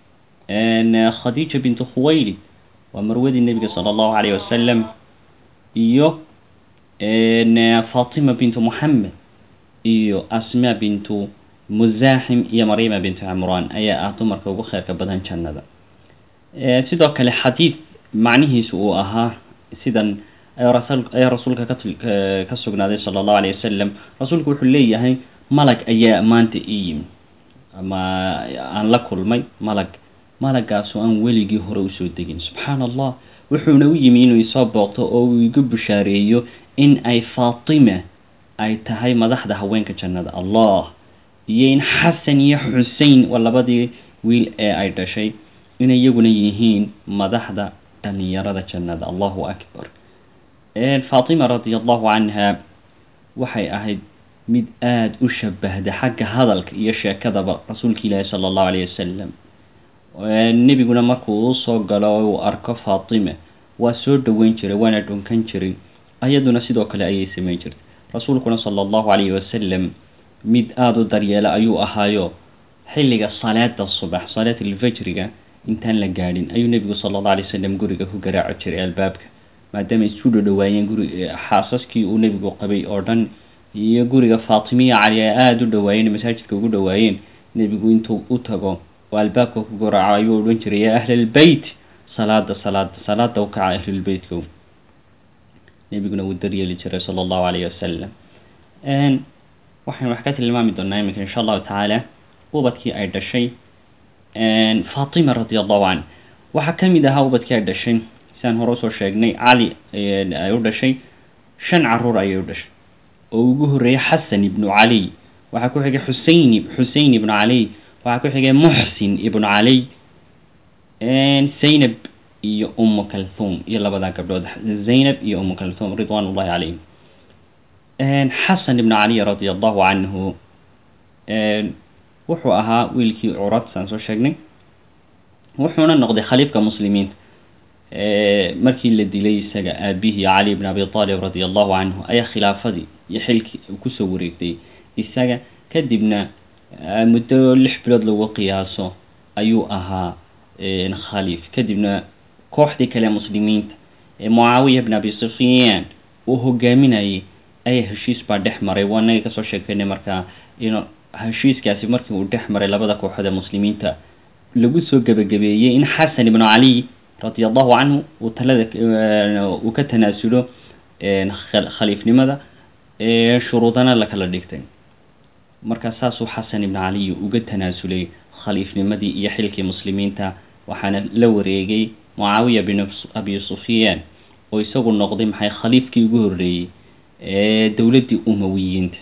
khadiija bintu khuwaylid waa marwadii nebiga sala allahu alayh wasalam iyo fatima bintu moxamed iyo asmaa bintu musaaxim iyo maryama bintu cimraan ayaa ah dumarka ugu kheyrka badan jannada sidoo kale xadiid macnihiisu uu ahaa sidan ayaa rasuulka ka sugnaaday sala allahu alayh wasalam rasuulku wuxuu leeyahay malag ayaa maanta ii yimi ama aan la kulmay malag malagaasu aan weligii hore usoo degin subxaana allah wuxuuna u yimi inuu isoo booqto oo uu igu bushaareeyo in ay faatima ay tahay madaxda haweenka jannada allah iyo in xasan iyo xusein waa labadii wiil ee ay dhashay inay iyaguna yihiin madaxda dhalinyarada jannada allahu akbar faatima radia allahu canha waxay ahayd mid aada u shabahda xagga hadalka iyo sheekadaba rasuulka ilaahi sala allahu alayh wasalam nebiguna markuu usoo galo uu arko faatima waa soo dhoweyn jiray waana dhunkan jiray ayaduna sidoo kale ayay samayn jirtay rasuulkuna sala allahu calayhi wasalam mid aada u daryeela ayuu ahaayo xilliga salaada subax salaat alfajriga intaan la gaadhin ayuu nebigu sala allahu alay wasalam guriga ku garaaci jiray albaabka maadaama isu dhodhowaayeen guri xaasaskii uu nebigu qabay oo dhan iyo guriga faatimiya cali ay aada u dhawaayeen masaajidka ugu dhawaayeen nebigu intuu u tago oo albaabka ku garaaco ayuu odhan jiray yaa ahlalbeyt salaada salaada salaada u kaca ahlulbeytkow nebiguna wuu daryeeli jiray sala allahu calayhi wasalam waxaynu wax ka tilmaami doonaa iminka insha allahu tacaala ubadkii ay dhashay faatima radi allahu canh waxaa ka mid ahaa ubadkii ay dhashay sidaan hore usoo sheegnay cali ay u dhashay shan caruur ayay u dhashay oo ugu horreeyay xasan ibnu caliy waxaa ku xigay xusein xusein ibnu caliy waxaa ku xigay muxsin ibnu caliy zaynab iyo umu kalthum iyo labadaa gabdhood zaynab iyo umu kalthum ridwan ullahi calayhim xasan ibnu caliy radia allahu canhu wuxuu ahaa wiilkii curad saan soo sheegnay wuxuuna noqday khaliifka muslimiinta markii la dilay isaga aabihii cali bn abi aalib radi allahu canhu ayaa khilaafadii iyo xilkii kusoo wareegtay isaga kadibna muddo lix bilood lagu qiyaaso ayuu ahaa khaliif kadibna kooxdii kale muslimiinta ee mucaawiya bn abi sufyaan uu hogaaminayay ayaa heshiis baa dhex maray waa naga kasoo sheekeynay markaa in heshiiskaasi markii uu dhex maray labada kooxood ee muslimiinta lagu soo gebagabeeyey in xasan ibnu cali radi allahu canhu uu talada uu ka tanaasulo khaliifnimada shuruudana la kala dhigtay markaa saasuu xasan ibnu caliy uga tanaasulay khaliifnimadii iyo xilkii muslimiinta waxaana la wareegay mucaawiya bin abi sufyaan oo isagu noqday maxay khaliifkii ugu horreeyey ee dowladdii umawiyiinta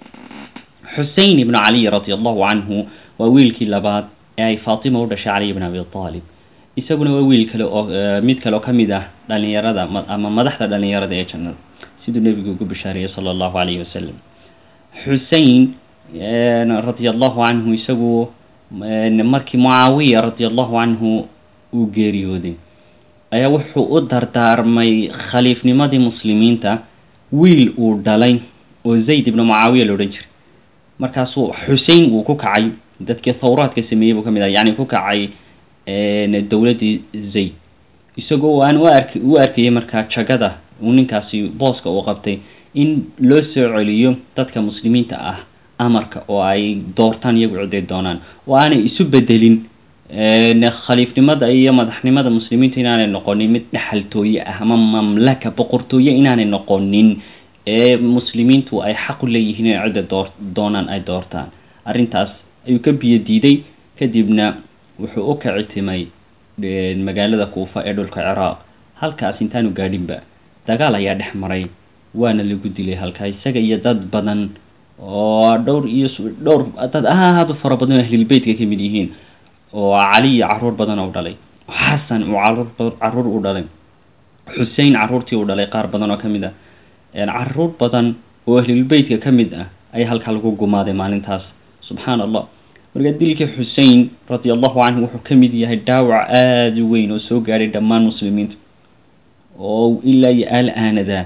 xusein ibnu caliy radi allahu canhu waa wiilkii labaad ee ay faatima u dhashay caliy bn abi aalib isaguna waa wiil kale oo mid kale oo ka mid ah dhalinyarada ama madaxda dhalinyarada ee jannada siduu nebigu ugu bishaareeyey sala allahu calayhi wasalam xusein radia allahu canhu isagu markii mucaawiya radia allahu canhu uu geeriyooday ayaa wuxuu u dardaarmay khaliifnimadii muslimiinta wiil uu dhalay oo zayd ibnu mucaawiya la odhan jiray markaasuu xusein uu ku kacay dadkii thawraadka sameeyey buu ka mid ah yacni ku kacay dowladdii zayd isagoo aan u ark u arkayay markaa jagada uu ninkaasi booska uu qabtay in loo soo celiyo dadka muslimiinta ah amarka oo ay doortaan iyagu ciday doonaan oo aanay isu bedelin khaliifnimada iyo madaxnimada muslimiinta inaanay noqonin mid dhexaltooye ah ama mamlaka boqortooye inaanay noqonin ee muslimiintu ay xaq u leeyihiin inay cidda door doonaan ay doortaan arrintaas ayuu ka biyo diiday kadibna wuxuu u kacitimay magaalada kuufa ee dhulka ciraaq halkaas intaanu gaadhinba dagaal ayaa dhex maray waana lagu dilay halkaa isaga iyo dad badan oo dhowr iyo dhowr dad aada u fara badan oo ahlilbeytka ka mid yihiin oo cali iyo caruur badan oo dhalay xasan uu caruur caruur u dhalay xusein caruurtii uu dhalay qaar badan oo ka mid ah caruur badan oo ahlulbeytka ka mid ah ayaa halkaa lagu gumaaday maalintaas subxaana allah marka dilka xusein radia allahu canhu wuxuu ka mid yahay dhaawac aada u weyn oo soo gaadhay dhammaan muslimiinta oo ilaa iyo al-aanada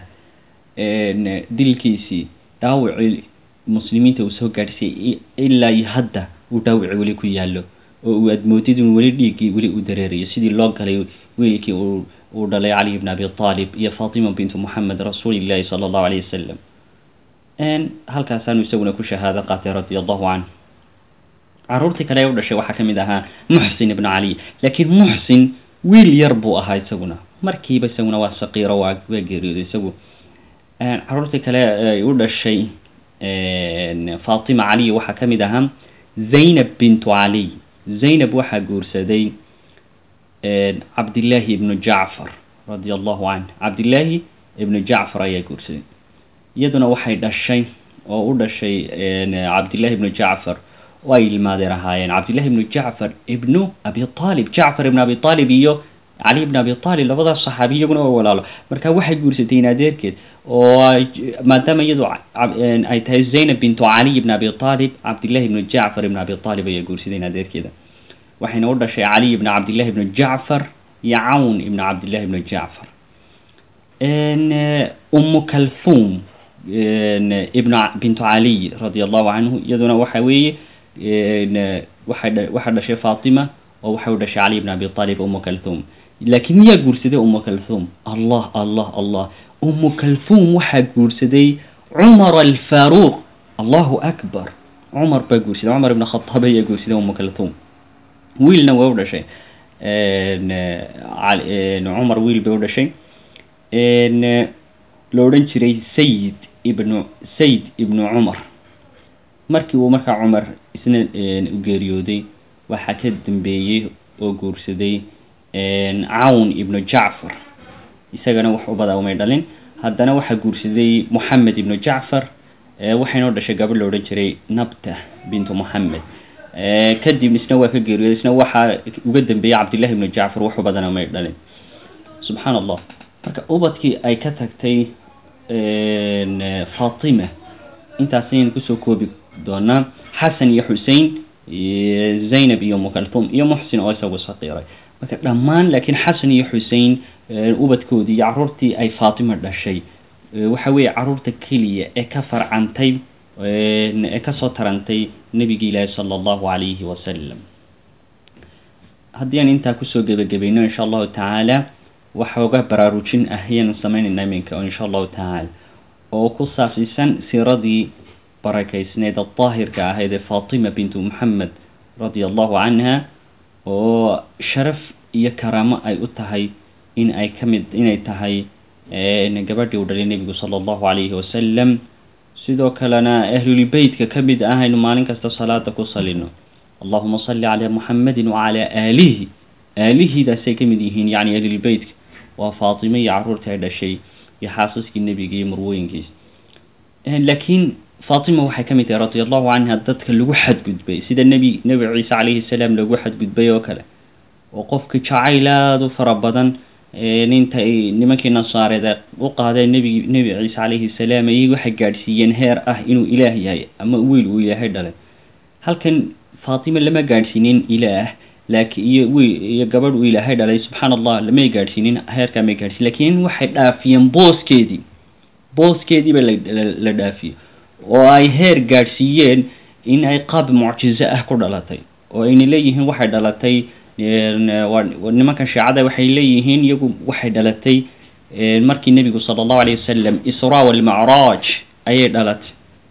dilkiisii dhaawacii muslimiinta uu soo gaadhsiiyey ilaa iyo hadda uu dhaawaci weli ku yaallo oo uu admoodid in weli dhiiggii weli u dareerayo sidii loo galay wiilkii uu uu dhalay cali bn abi aalib iyo fatima bintu moxamed rasuulillahi sala allahu alayh wasalam halkaasaanu isaguna ku shahaado qaatay radia allahu canhu caruurtii kale ee u dhashay waxaa ka mid ahaa muxsin ibnu cali laakiin muxsin wiil yar buu ahaa isaguna markiiba isaguna waa saqiiro waa waa geeriyooday isagu caruurtii kale ay u dhashay fatima caliy waxaa ka mid ahaa zaynab bintu caliy zaynab waxaa guursaday cabdillaahi ibnu jacfar radia allahu canh cabdillaahi ibnu jacfar ayaa guursaday iyaduna waxay dhashay oo u dhashay cabdillahi ibnu jacfar oo ay ilmaadeer ahaayeen cabdillahi ibnu jacfar ibnu abi aalib jacfar ibnu abi aalib iyo cali ibn abi aalib labadaas saxaabi iyaguna waa walaalo marka waxay guursatay in adeerkeed oo maadaama iyadu ay tahay zaynab bintu caliy ibn abi aalib cabdillahi ibnu jacfar ibn abi aalib ayaa guursaday in adeerkeeda waxayna u dhashay caliy ibn cabdillahi ibnu jacfar iyo cawn ibn cabdillahi ibnu jacfar umu kalthum ibn bintu caliy radia allahu canhu iyaduna waxa weeye waxay waxaa dhashay fatima oo waxay u dhashay cali ibn abi aalib umu kalthum laakiin miyaa guursaday umu kalthum allah allah allah umu kalthum waxaa guursaday cumar alfaruuq allahu akbar cumar baa guursaday cumar ibn khataab ayaa guursaday umu kalthum wiilna waa u dhashay cumar wiil bay u dhashay la odhan jiray sayid ibnu sayid ibnu cumar markii uu markaa cumar isna u geeriyooday waxaa ka dambeeyey oo guursaday cawn ibnu jacfar isagana wax ubada umay dhalin haddana waxaa guursaday moxamed ibnu jacfar waxaynoo dhashay gabadh la odhan jiray nabta bintu moxamed kadib isna waa ka geeriyooday isna waxaa uga dambeeyey cabdillahi ibnu jacfar wax ubadana umay dhalin subxaan allah marka ubadkii ay ka tagtay fatima intaasaynu kusoo koobi doonaa xasan iyo xusein zaynab iyo mukalthum iyo muxsin oo isagu saqiiray marka dhammaan laakiin xasan iyo xusein ubadkoodii iyo caruurtii ay fatima dhashay waxa weeye caruurta keliya ee ka farcantay ee kasoo tarantay nebigi ilaahi sala allahu calayhi wasalam haddii aan intaa kusoo gebagabayno insha allahu tacaala waxooga baraarujin ah ayaanu sameynayna iminka insha allahu tacaala oo ku saabsiisan siiradii barakaysneed daahirka ahayd ee fatima bintu moxamed radia allahu canha oo sharaf iyo karaamo ay u tahay in ay kamid inay tahay gabadhii u dhalay nebigu sala allahu calayhi wasalam sidoo kalena ahlulbeytka ka mid ah aynu maalin kasta salaada ku salino allahuma salli calaa muxamedin wacalaa aalihi aalihidaasay ka mid yihiin yacni ahlulbeytka waa faatime iyo caruurtii ay dhashay iyo xaasaskii nebiga iyo marwooyinkiisa laakiin fatima waxay ka mid tahay radia allahu canha dadka lagu xadgudbay sida nebi nebi ciise calayhi salaam lagu xadgudbay oo kale oo qofka jacayl aada u fara badan ninta ay nimankii nasaareed u qaadeen nebi nebi ciise calayhi salaam ayay waxay gaadhsiiyeen heer ah inuu ilaah yahay ama wiil uu ilaahay dhalay halkan fatima lama gaadhsiinin ilaah laakiin iyo wiil iyo gabadh uu ilaahay dhalay subxaan allah lamay gaadhsiinin heerkaa may gaadhsiin laakiin waxay dhaafiyeen booskeedii booskeediiba la dhaafiyey oo ay heer gaadhsiiyeen in ay qaab mucjizo ah ku dhalatay oo ayna leeyihiin waxay dhalatay nimanka shiicada waxay leeyihiin iyagu waxay dhalatay markii nebigu sala allahu alayh wasalam isra walmacraaj ayay dhalatay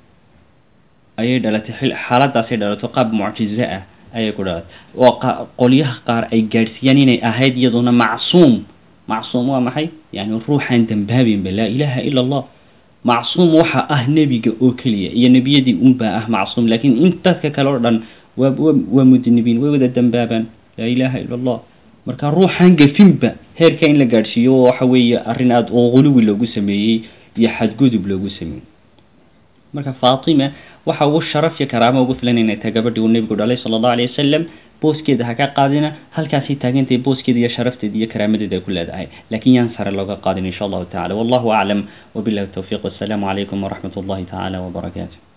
ayay dhalatay xaaladaasay dhalatay qaab mucjizo ah ayay ku dhalatay oo qolyaha qaar ay gaadhsiiyaan inay ahayd iyaduna macsuum macsuum waa maxay yani ruuxaan dambaabinba laa ilaaha ila allah macsuum waxa ah nebiga oo keliya iyo nebiyadii unbaa ah macsuum laakiin in dadka kale oo dhan waa waa mudnibiin way wada dambaabaan laa ilaaha ila allah marka ruuxaan gafinba heerka in la gaadhsiiyo waxa weeye arrin aada oo quluwi loogu sameeyey iyo xadgudub loogu sameeyey marka faatima waxa ugu sharaf iyo karaamo ugu filan inay tahay gabadhii uu nebigu dhalay sala allahu alayh wasalam booskeeda ha ka qaadina halkaasay taagantahay booskeeda iyo sharafteeda iyo karaamadeeda ay ku leedahay laakiin yaan sare looga qaadin insha allahu tacala wallahu aclam wabillahi towfiiq wassalaamu calaykum waraxmat ullahi tacaala wabarakaatu